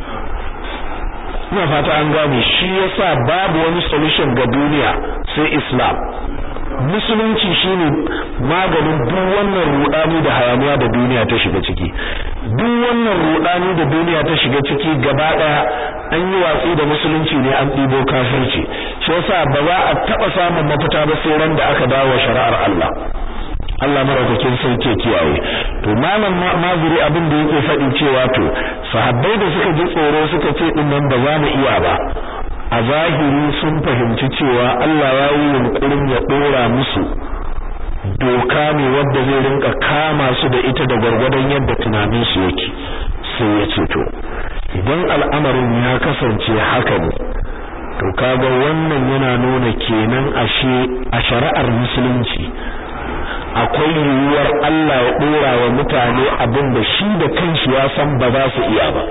ina fata an gane shi yasa babu wani solution ga duniya sai islam musulunci shine maganin duk wannan rudani da hayaniya da duniya ta shiga ciki duk wannan rudani da duniya ta shiga ciki gaba daya an yi watsi da musulunci ne an ɗibo kafirci shi yasa ba za a taba samun mafita ba sai ran da aka dawo shari'ar Allah Allah maraukakin sarki kiyaye to malam mazuri abin da yake faɗi cewa to sahabbai da suka ji tsoro suka ce din nan ba za mu iya ba a zahiri sun fahimci cewa Allah ya yi yunkurin ya dora musu doka ne wadda zai rinka kama su da ita da gwargwadon yadda tunanin su yake sai ya ce to idan al'amarin ya kasance haka ne to kaga wannan yana nuna kenan ashe a shari'ar musulunci akwai yiwuwar Allah ya dora wa mutane abin da shi da kanshi ya san ba za su iya ba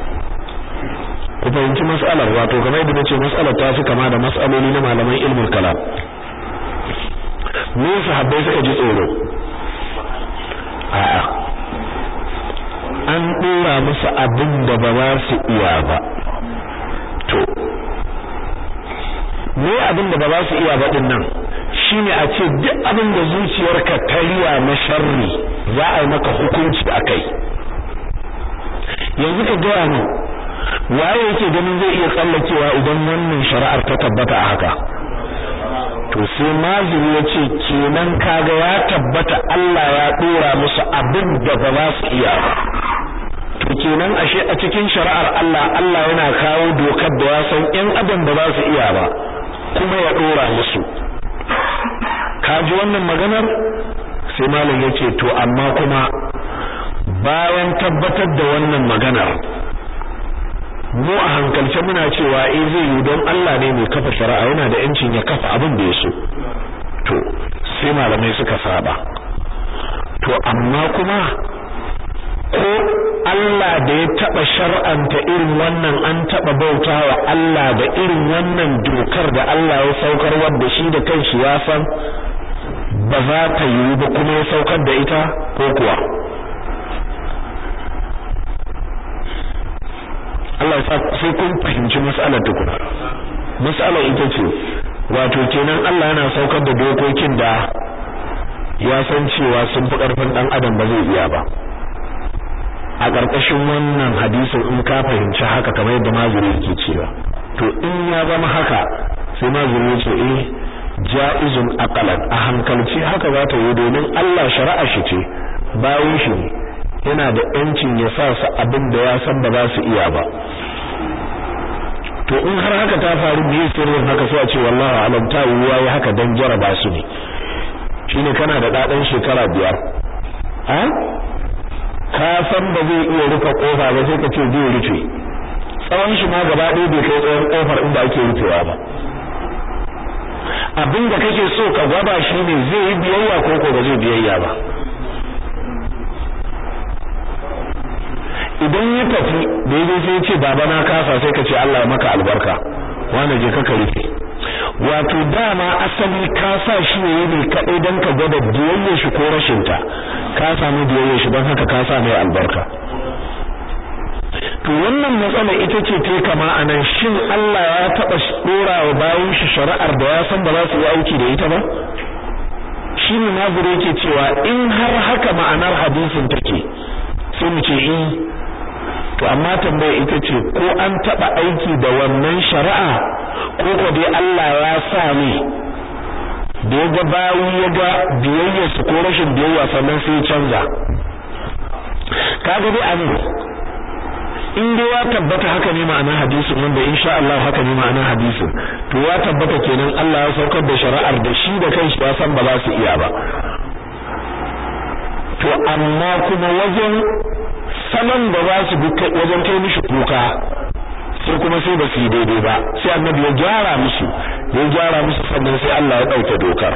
ku fahimci mas'alar wato kamar yadda nace mas'alar ta fi kama da mas'aloli na malaman ilmul kalam me sahabbai suka ji tsoro a'a an dora musu abin da ba za su iya ba to me abin da ba za su iya ba din nan shine a ce duk abin da zuciyarka ta riya na sharri za a yi maka hukunci akai yanzu ka gaya mu waye yake ganin zai iya tsallakewa idan wannan shari'ar ta tabbata a haka to sai mazuri ya ce kenan kaga ya tabbata Allah ya dora musu abin da ba za su iya ba to kenan ashe a cikin shari'ar Allah Allah yana kawo dokar da ya san ƴan adam ba za su iya ba kuma ya dora musu ka ji wannan maganar sai malam yace to amma kuma bayan tabbatar da wannan maganar mu a hankalce muna cewa eh zai yi don Allah ne mai kafa shari'a yana da yancin ya kafa abin da ya so to sai malamai suka saba to amma kuma ko Allah da ya taba shar'anta irin wannan an taba bautawa Allah da irin wannan dokar da Allah ya saukar wanda shi da kanshi ya san ba za ta yi ba kuma ya saukar da ita ko kuwa Allah ya sai kun fahimci mas'alar tukuna mas'alar ita ce wato kenan Allah yana saukar da dokokin da ya san cewa sun fi karfin dan adam ba zai iya ba a ƙarƙashin wannan hadisin in ka fahimci haka kamar yadda mazuri yake cewa to in ya zama haka sai mazuri ya ce eh ja'izun aqalan a hankalci haka za ta yi domin Allah shari'a shi ce bayan shi ne yana da yancin ya sa su abin da ya san ba za su iya ba to in har haka ta faru me sirrin haka sai a ce wallahi alam ta yiwuwa ya haka dan jaraba su ne shine kana da dadan shekara biyar a ka san ba zai iya rufe kofa ba sai ka ce zai rufe tsawon shi ma gaba ɗaya bai kai tsawon kofar inda ake rufewa ba abin da kake so ka gwada shi ne zai yi biyayya ko ko ba zai biyayya ba idan ya tafi da yaje sai ya ce baba na kasa sai ka ce Allah ya maka albarka wani je ka rufe wato dama asali ka sa shi ne ne kadai dan ka gwada biyayyar shi ko rashin ta ka samu biyayyar shi don haka ka sa mai albarka to wannan matsala ita ce ta kama anan shin Allah ya taba dora wa bayan shi shari'ar da ya san ba za su yi aiki da ita ba shi ne nazari yake cewa in har haka ma'anar hadisin take sai mu ce eh to amma tambaya ita ce ko an taba aiki da wannan shari'a ko ko dai Allah ya sa ne da ya ga bayi ya ga biyayya su ko rashin biyayya sannan sai ya canza kaga dai an in dai ya tabbata haka ne ma'anar hadisin wanda insha Allah haka ne ma'anar hadisin to ya tabbata kenan Allah ya saukar da shari'ar da shi da kanshi ya san ba za su iya ba to amma kuma wajen salon da za su bi wajen kai mishi kuka sai kuma sai ba su yi daidai ba sai annabi ya gyara musu ya gyara musu sannan sai Allah ya ɗauke dokar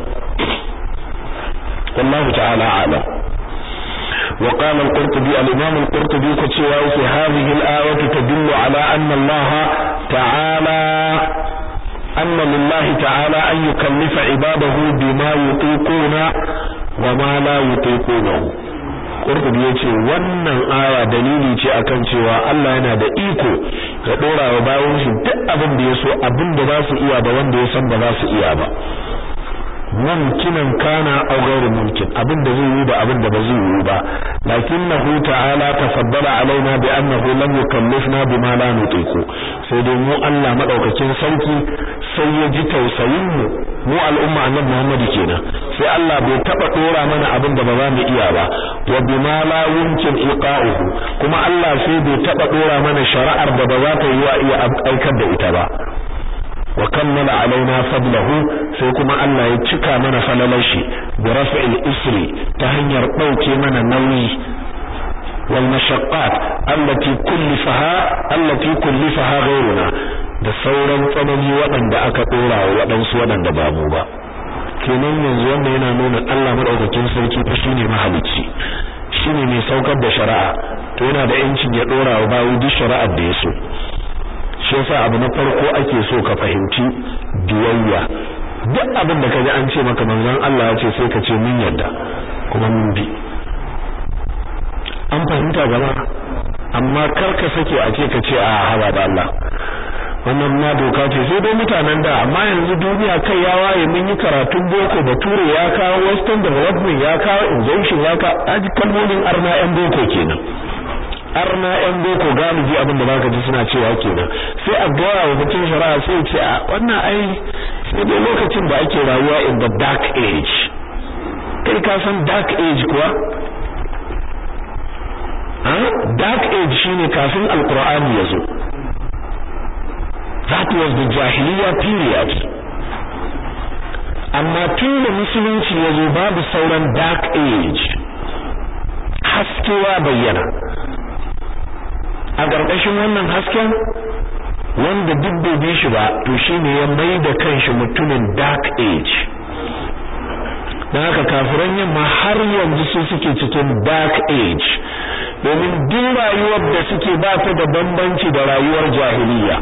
wallahu ta'ala a'lam وقال القرطبي الإمام القرطبي كتشوا في هذه الآية تدل على أن الله تعالى أن لله تعالى أن يكلف عباده بما يطيقون وما لا يطيقونه Qurtubi yace wannan aya dalili ce akan cewa Allah yana da iko ga dora wa bayan shi duk abin da yaso abin da za su iya da wanda ya san ba za su iya ba mumkinan kana aw ghairu mumkin abin da zai yi da abin da ba zai yi ba lakinnahu ta'ala tafaddala alaina bi annahu lam yukallifna bima la nutiqu sai dai mu Allah madaukakin sarki sai ya ji tausayin mu mu al'umma annabi Muhammad kenan sai Allah bai taba dora mana abin da ba za mu iya ba wa bima la yumkin iqa'uhu kuma Allah sai bai taba dora mana shari'ar da ba za ta yi wa iya aikar da ita ba wa kammala alaina fadlahu sai kuma Allah ya cika mana falalar shi bi raf'il isri ta hanyar dauke mana nauyi wal mashaqqat allati kullifaha allati kullifaha ghayruna da sauran tsanani waɗanda aka dora wa waɗansu waɗanda ba mu ba kenan yanzu wanda yana nuna Allah madaukakin sarki fa shine mahalicci shine mai saukar da shari'a to yana da yancin ya dora wa bawu duk shari'ar da ya so shi yasa abu na farko ake so ka fahimci biyayya duk abin da kaji an ce maka manzon Allah ya ce sai ka ce mun yarda kuma mun bi an fahimta gaba amma kar ka sake a ce ka ce a haba da Allah wannan ma doka ce sai dai mutanen da amma yanzu duniya kai ya waye mun yi karatun boko bature ya kawo western development ya kawo injunction ya kawo aji kalmomin arna yan boko kenan arna yan boko galibi abin da baka ji suna cewa kenan sai a gaya wa mutum shari'a sai ce a wannan ai sai dai lokacin da ake rayuwa in the dark age kai ka san dark age kuwa dark age shine kafin alqur'ani ya zo that was the jahiliya period amma tun da musulunci ya zo babu sauran dark age haske ya bayyana a ƙarƙashin wannan hasken wanda duk bai bi shi ba to shine ya mai da kanshi mutumin dark age don haka kafiran yamma har yanzu su suke cikin dark age domin duk rayuwar da suke ba ta da bambanci da rayuwar jahiliya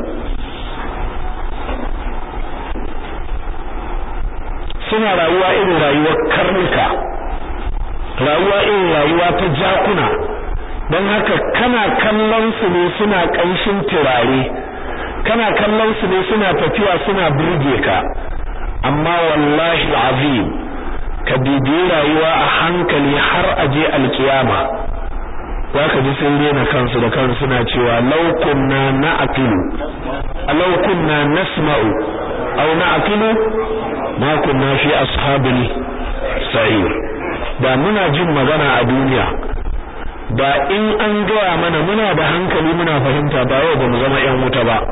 suna rayuwa irin rayuwar karnuka rayuwa irin rayuwa ta jakuna don haka kana kallon su ne suna ƙanshin turare kana kallon su ne suna tafiya suna burge ka amma wallahi azim ka bibi rayuwa a hankali har aje alkiyama za ka ji sun rena kansu da kansu suna cewa law kunna na'qilu law kunna nasma'u aw na'qilu ma kunna fi ashabil sa'ir da muna jin magana a duniya da in an gaya mana muna da hankali muna fahimta ba yau ba mu zama ƴan wuta ba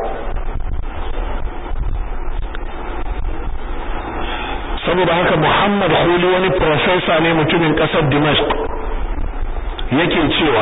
saboda haka Muhammad Huli wani professor ne mutumin ƙasar Dimashq yake cewa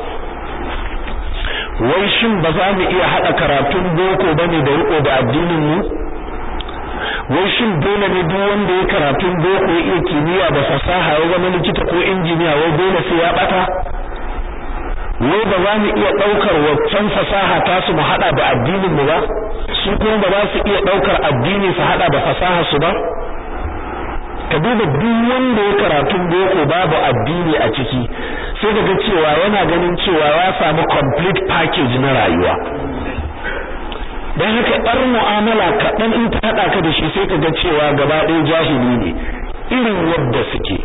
wai shin ba za mu iya haɗa karatun boko bane da riko da addinin mu wai shin dole ne duk wanda ya karatun boko ya iya kimiyya da fasaha ya zama likita ko injiniya wai dole sai ya bata wai ba za mu iya ɗaukar waccan fasaha ta su mu haɗa da addinin mu ba su kuma ba za su iya ɗaukar addini su haɗa da fasaha su ba ka duba duk wanda ya karatun boko babu addini a ciki sai daga cewa yana ganin cewa ya samu complete package na rayuwa don haka ɗar mu'amala kaɗan in ta haɗa ka da shi sai ka ga cewa gaba ɗaya jahili ne irin yadda suke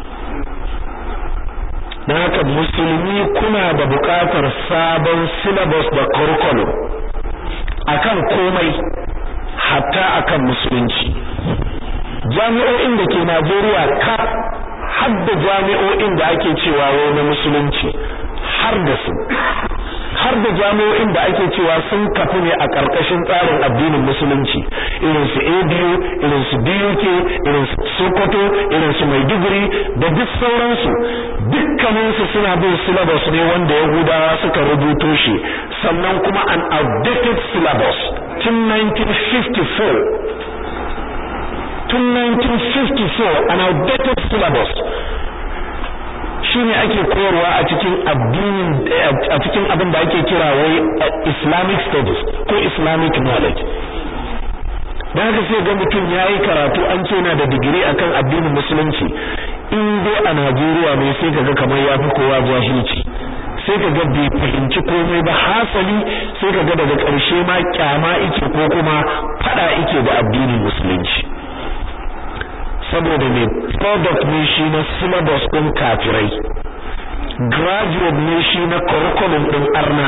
don haka musulmi kuna da buƙatar sabon syllabus da curriculum akan komai hatta akan musulunci jami'o'in da ke Najeriya ka har da jami'o'in da ake cewa wai na musulunci har da su har da jami'o'in da ake cewa sun kafu ne a ƙarƙashin tsarin addinin musulunci irin su ABU irin su BUK irin su Sokoto irin su Maiduguri da duk sauransu dukkanin su suna bin syllabus ne wanda Yahudawa suka rubuto shi sannan kuma an outdated syllabus tun 1954 tun 1954 an outdated syllabus shine ake koyarwa a cikin addinin a cikin abin da ake kira wai Islamic studies ko Islamic knowledge dan haka sai ga mutum yayi karatu an ce yana da digiri akan addinin musulunci in dai a Najeriya ne sai kaga kamar yafi kowa jahilci sai kaga bai fahimci komai ba hasali sai kaga daga ƙarshe ma kyama yake ko kuma fada yake da addinin musulunci saboda mai product ne shi na syllabus ɗin kafirai graduate ne shi na curriculum ɗin arna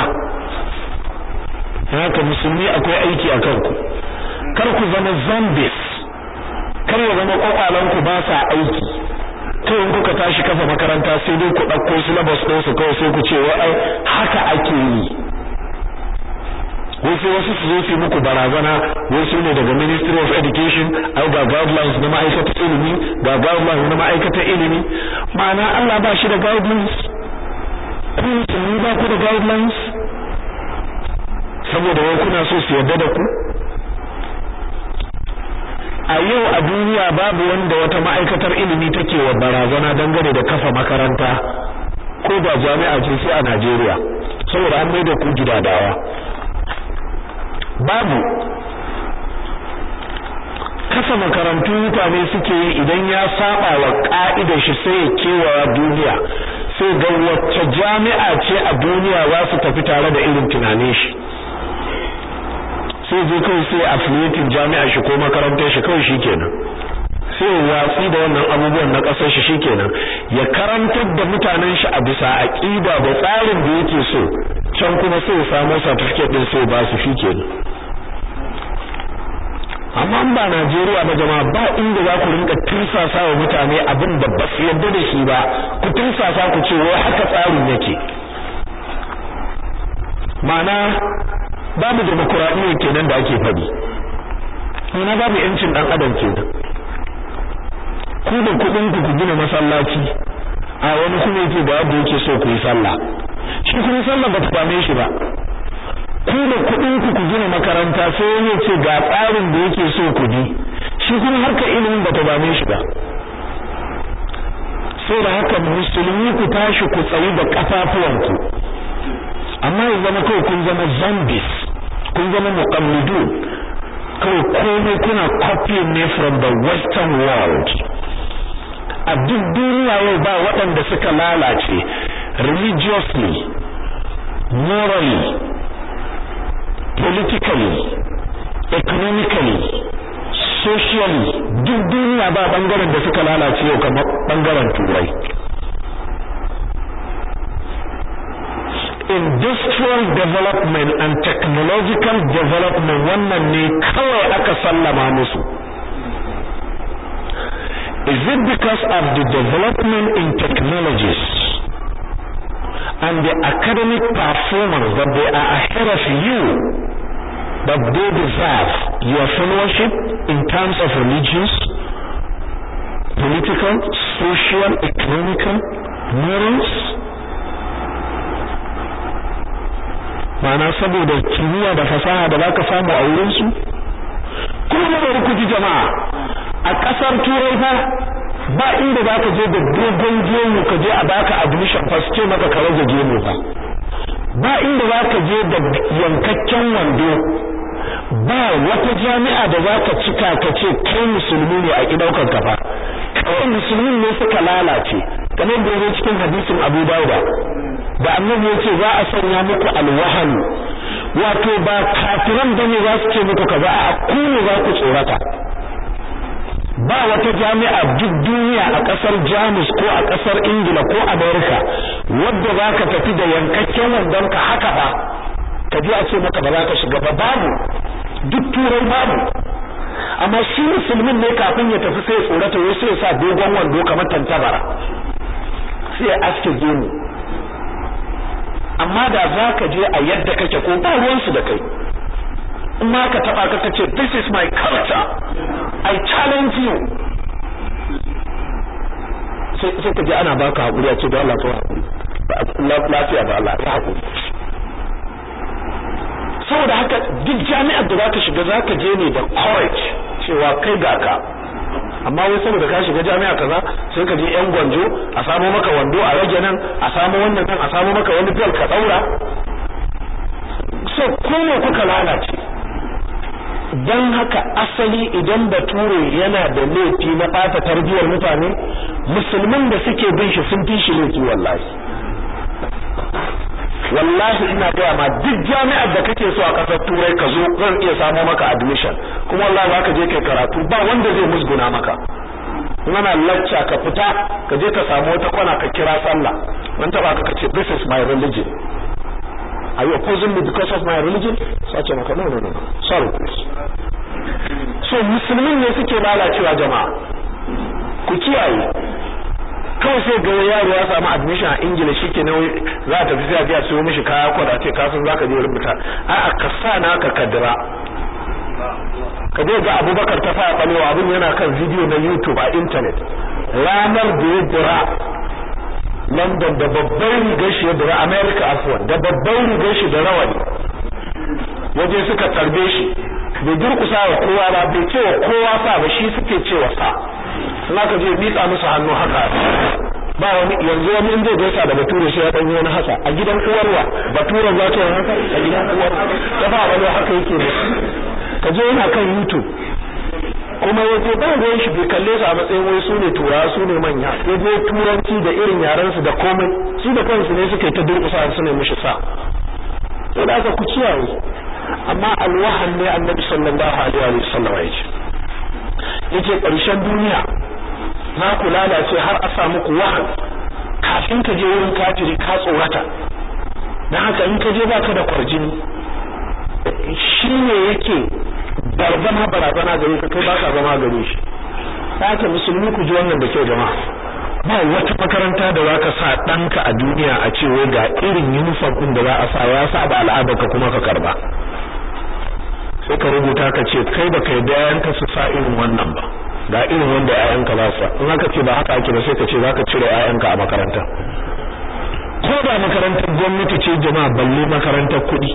haka musulmi akwai aiki a kanku kar ku zama zombies kar ya zama kwakwalanku ba sa aiki kawai kuka tashi kafa makaranta sai dai ku ɗauko syllabus ɗin su kawai sai ku ce wai haka ake yi wai sai wasu su zo su muku barazana wai su ne daga Ministry of Education ai ga guidelines na ma'aikatar ilimi ga guidelines na ma'aikatar ilimi ma'ana Allah ba shi da guidelines ku musulmi ba ku da guidelines saboda wai kuna so su yarda da ku a yau a duniya babu wanda wata ma'aikatar ilimi take wa barazana dangane da kafa makaranta ko da jami'a ce sai a Najeriya saboda an mai da ku gidadawa babu kasa makarantu mutane suke yi idan ya saba wa ka'idar shi sai ya kewaya duniya sai ga wacce jami'a ce a duniya za su tafi tare da irin tunanin shi sai je kawai sai affiliating jami'a shi ko makarantar shi kawai shikenan sai watsi da wannan abubuwan na kasar shi shikenan ya karantar da mutanen shi a bisa aqida da tsarin da yake so can kuma sai ya samu certificate din sai ba su shikenan amma in ba Najeriya ba jama'a ba inda za ku rinka tirsasa wa mutane abin da ba su yarda da shi ba ku tirsasa ku ce wai haka tsarin yake ma'ana babu demokuraɗiyya kenan da ake faɗi ma'ana babu yancin ɗan adam kenan ku da kuɗin ku ku gina masallaci a wani kuma yake da yadda yake so ku yi sallah shi kuma sallah ba ta dame shi ba ku da kuɗin ku ku gina makaranta sai wani ya ce ga tsarin da yake so ku bi shi kuma harkar ilimin ba ta dame shi ba sai da haka musulmi ku tashi ku tsayi da kafafuwanku amma ya zama kawai kun zama zombies kun zama muqallidun kawai komai kuna copying ne from the western world a duk duniya yau ba waɗanda suka lalace religiously morally politically economically socially duk duniya ba bangaren da suka lalace yau kamar bangaren turai industrial development and technological development wannan ne kawai aka sallama musu is it because of the development in technologies and the academic performance that they are ahead of you that they deserve your fellowship in terms of religious political social economical morals ma'ana saboda kimiyya da fasaha da zaka samu a wurin su kuma bari ku ji jama'a a kasar turai fa ba inda zaka je da dogon gemu ka je a baka admission fa ce maka ka rage gemu fa ba inda za ka je da yankakken wando ba wata jami'a da za ka cika ka ce kai musulmi ne a kidaukar ka fa kawai musulmin ne suka lalace kamar da yake cikin hadisin Abu Dawud da annabi yace za a sanya muku alwahan wato ba kafiran bane za su ce muku kaza a ku ne za ku tsorata ba wata jami'a duk duniya a kasar Jamus ko a kasar Ingila ko America wadda za ka tafi da yankakken wandon ka haka ba ka ji a ce maka ba za ka shiga ba babu duk turai babu amma shi musulmin ne kafin ya tafi sai ya tsorata wai sai ya sa dogon wando kamar tantabara sai ya aske gemu amma da za ka je a yadda kake ko ba ruwansu da kai in ma ka taba ka ce this is my culture i challenge you sai ka ji ana baka hakuri a ce da Allah ko hakuri lafiya ba Allah ya hakuri saboda haka duk jami'ar da zaka shiga zaka je ne da courage cewa kai ga ka amma wai saboda ka shiga jami'a kaza sai ka je yan gwanjo a samo maka wando a rage nan a samo wannan nan a samo maka wani bel ka daura so ko ne kuka lalace dan haka asali idan bature yana da laifi na bata tarbiyar mutane musulmin da suke bin shi sun fi shi laifi wallahi wallahi ina gaya ma duk jami'ar da kake so a kasar turai ka zo zan iya samo maka admission kuma wallahi za ka je kai karatu ba wanda zai musguna maka ana lacca ka fita ka je ka samu wata kwana ka kira sallah dan taba ka kace this is my religion are you opposing me because of my religion sace maka no no no sorry please so musulmin ne suke lalacewa jama'a ku kiyaye kawai sai ga yaro ya samu admission a ingila shike nan za ta tafi sai a siyo mishi kaya ko da ce ka san zaka je rubuta a'a ka sa naka kadira ka je ga Abubakar ta fara balewa abin yana kan video na YouTube a internet ranar da ya dira London da babban rigar shi ya dira America afwan da babban rigar shi da rawani waje suka tarbe shi bai durkusa wa kowa ba bai ce wa kowa sa ba shi suke cewa sa suna ka je miƙa musu hannu haka ba wani yanzu wani in zai gaisa da bature sai ya dan yi wani haka a gidan uwarwa bature za ta yi haka a gidan uwar ta ba wani haka yake ne ka je yana kan YouTube kuma ya je ba ruwan shi bai kalle su a matsayin wai su ne turawa su ne manya ya je turanci da irin yaran su da komai su da kansu ne suka yi ta durƙusa su ne mishi sa to da ku kiyaye amma alwahan ne annabi sallallahu alaihi wa sallam ya ce yace ƙarshen duniya za ku lalace har a samu ku wahan kafin ka je wurin kafiri ka tsorata dan haka in ka je baka da kwarjini shine yake barzama barazana gare ka kai baka zama gare shi haka musulmi ku ji wannan da kyau jama'a ba wata makaranta da zaka sa ɗanka a duniya a ce wai ga irin uniform din da za a sa ya sa ba al'adarka kuma ka karba sai ka rubuta ka ce kai ba kai da yayanka su sa irin wannan ba ga irin wanda yayanka za su in aka ce ba haka ake ba sai ka ce zaka cire yayanka a makaranta ko da makarantar gwamnati ce jama'a balle makarantar kuɗi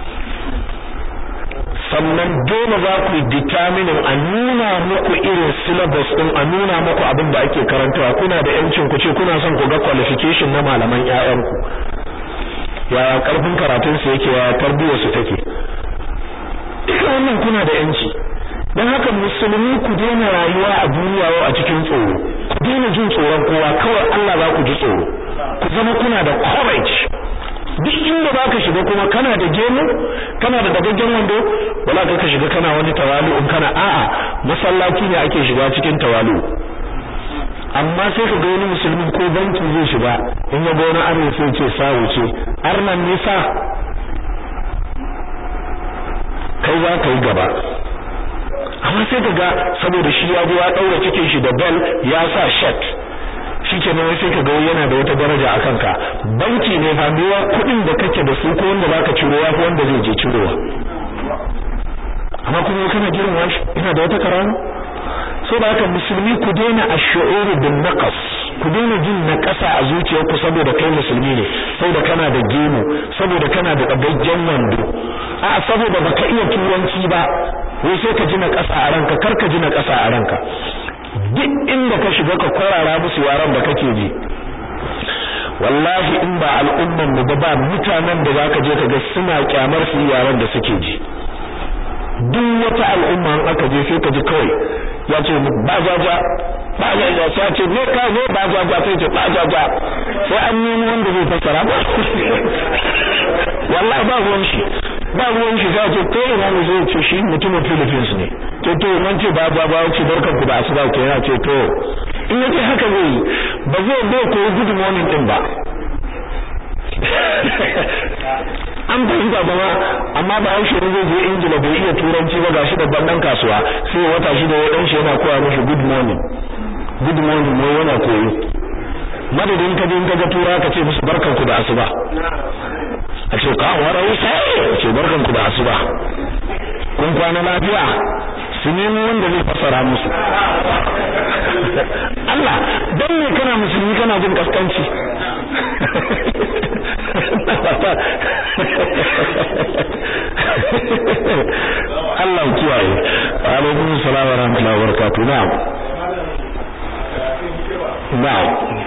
sannan dole za ku determine a nuna muku irin syllabus din a nuna muku abin da ake karantawa kuna da yancin ku ce kuna son ku ga qualification na malaman ƴaƴanku yaya karfin karatun su yake yaya tarbiyyar su take wannan kuna da yanci dan haka musulmi ku daina rayuwa a duniya a cikin tsoro ku daina jin tsoron kowa kawai Allah za ku ji tsoro ku zama kuna da courage duk inda baka shiga kuma kana da gemu kana da dagaggen wando wala ka shiga kana wani tawalu in kana a'a masallaci ne ake shiga cikin tawalu amma sai ka ga wani musulmi ko banki zai shiga in ya ga wani arna sai ce sa wuce arnan nisa kai za ka yi gaba amma sai ka ga saboda shi ya zo ya daura cikin shi da bel ya sa shirt shikenan wai sai ka ga yana da wata daraja a kanka banki ne fa mewa kuɗin da kake da su ko wanda zaka ciro ya fi wanda zai je cirowa amma kuma kana girma shi ina da wata karama so da haka musulmi ku daina ash-shu'ur bin naqas ku daina jin naqasa a zuciyarku saboda kai musulmi ne saboda kana da gemu saboda kana da dabajjen wando a saboda baka iya turanci ba wai sai ka ji naqasa a ranka kar ka ji naqasa a ranka duk inda ka shiga ka kwarara musu yaran da kake ji wallahi in ba al'umman mu ba ba mutanen da zaka je ka ga suna kyamar su yaran da suke ji duk wata al'umma in aka je sai ka ji kawai ya ce ba jaja ba jaja sai ce ne ka zo ba jaja sai ce ba jaja sai an nemi wanda zai fassara ba wallahi ba ruwan shi ba ruwan shi sai ce ko ina ne zai ce shi mutumin Philippines ne to to nan ce ba ba ba ce barkan ku da asuba ke yana ce to in yace haka zai yi ba zai bai ko good morning din ba an fahimta ba ma amma ba haushe ne zai je ingila bai iya turanci ba gashi da bandan kasuwa sai wata shi da ya dan shi yana koya mishi good morning good morning ne yana koyo madadin ka din kaga tura ka ce musu barkan ku da asuba a ce ka warai sai ce barkan ku da asuba kun kwana lafiya su nemi wanda zai fassara musu Allah dan me kana musulmi kana jin kaskanci Allah kiyaye alaikum salam wa rahmatullahi wa barakatuh na'am na'am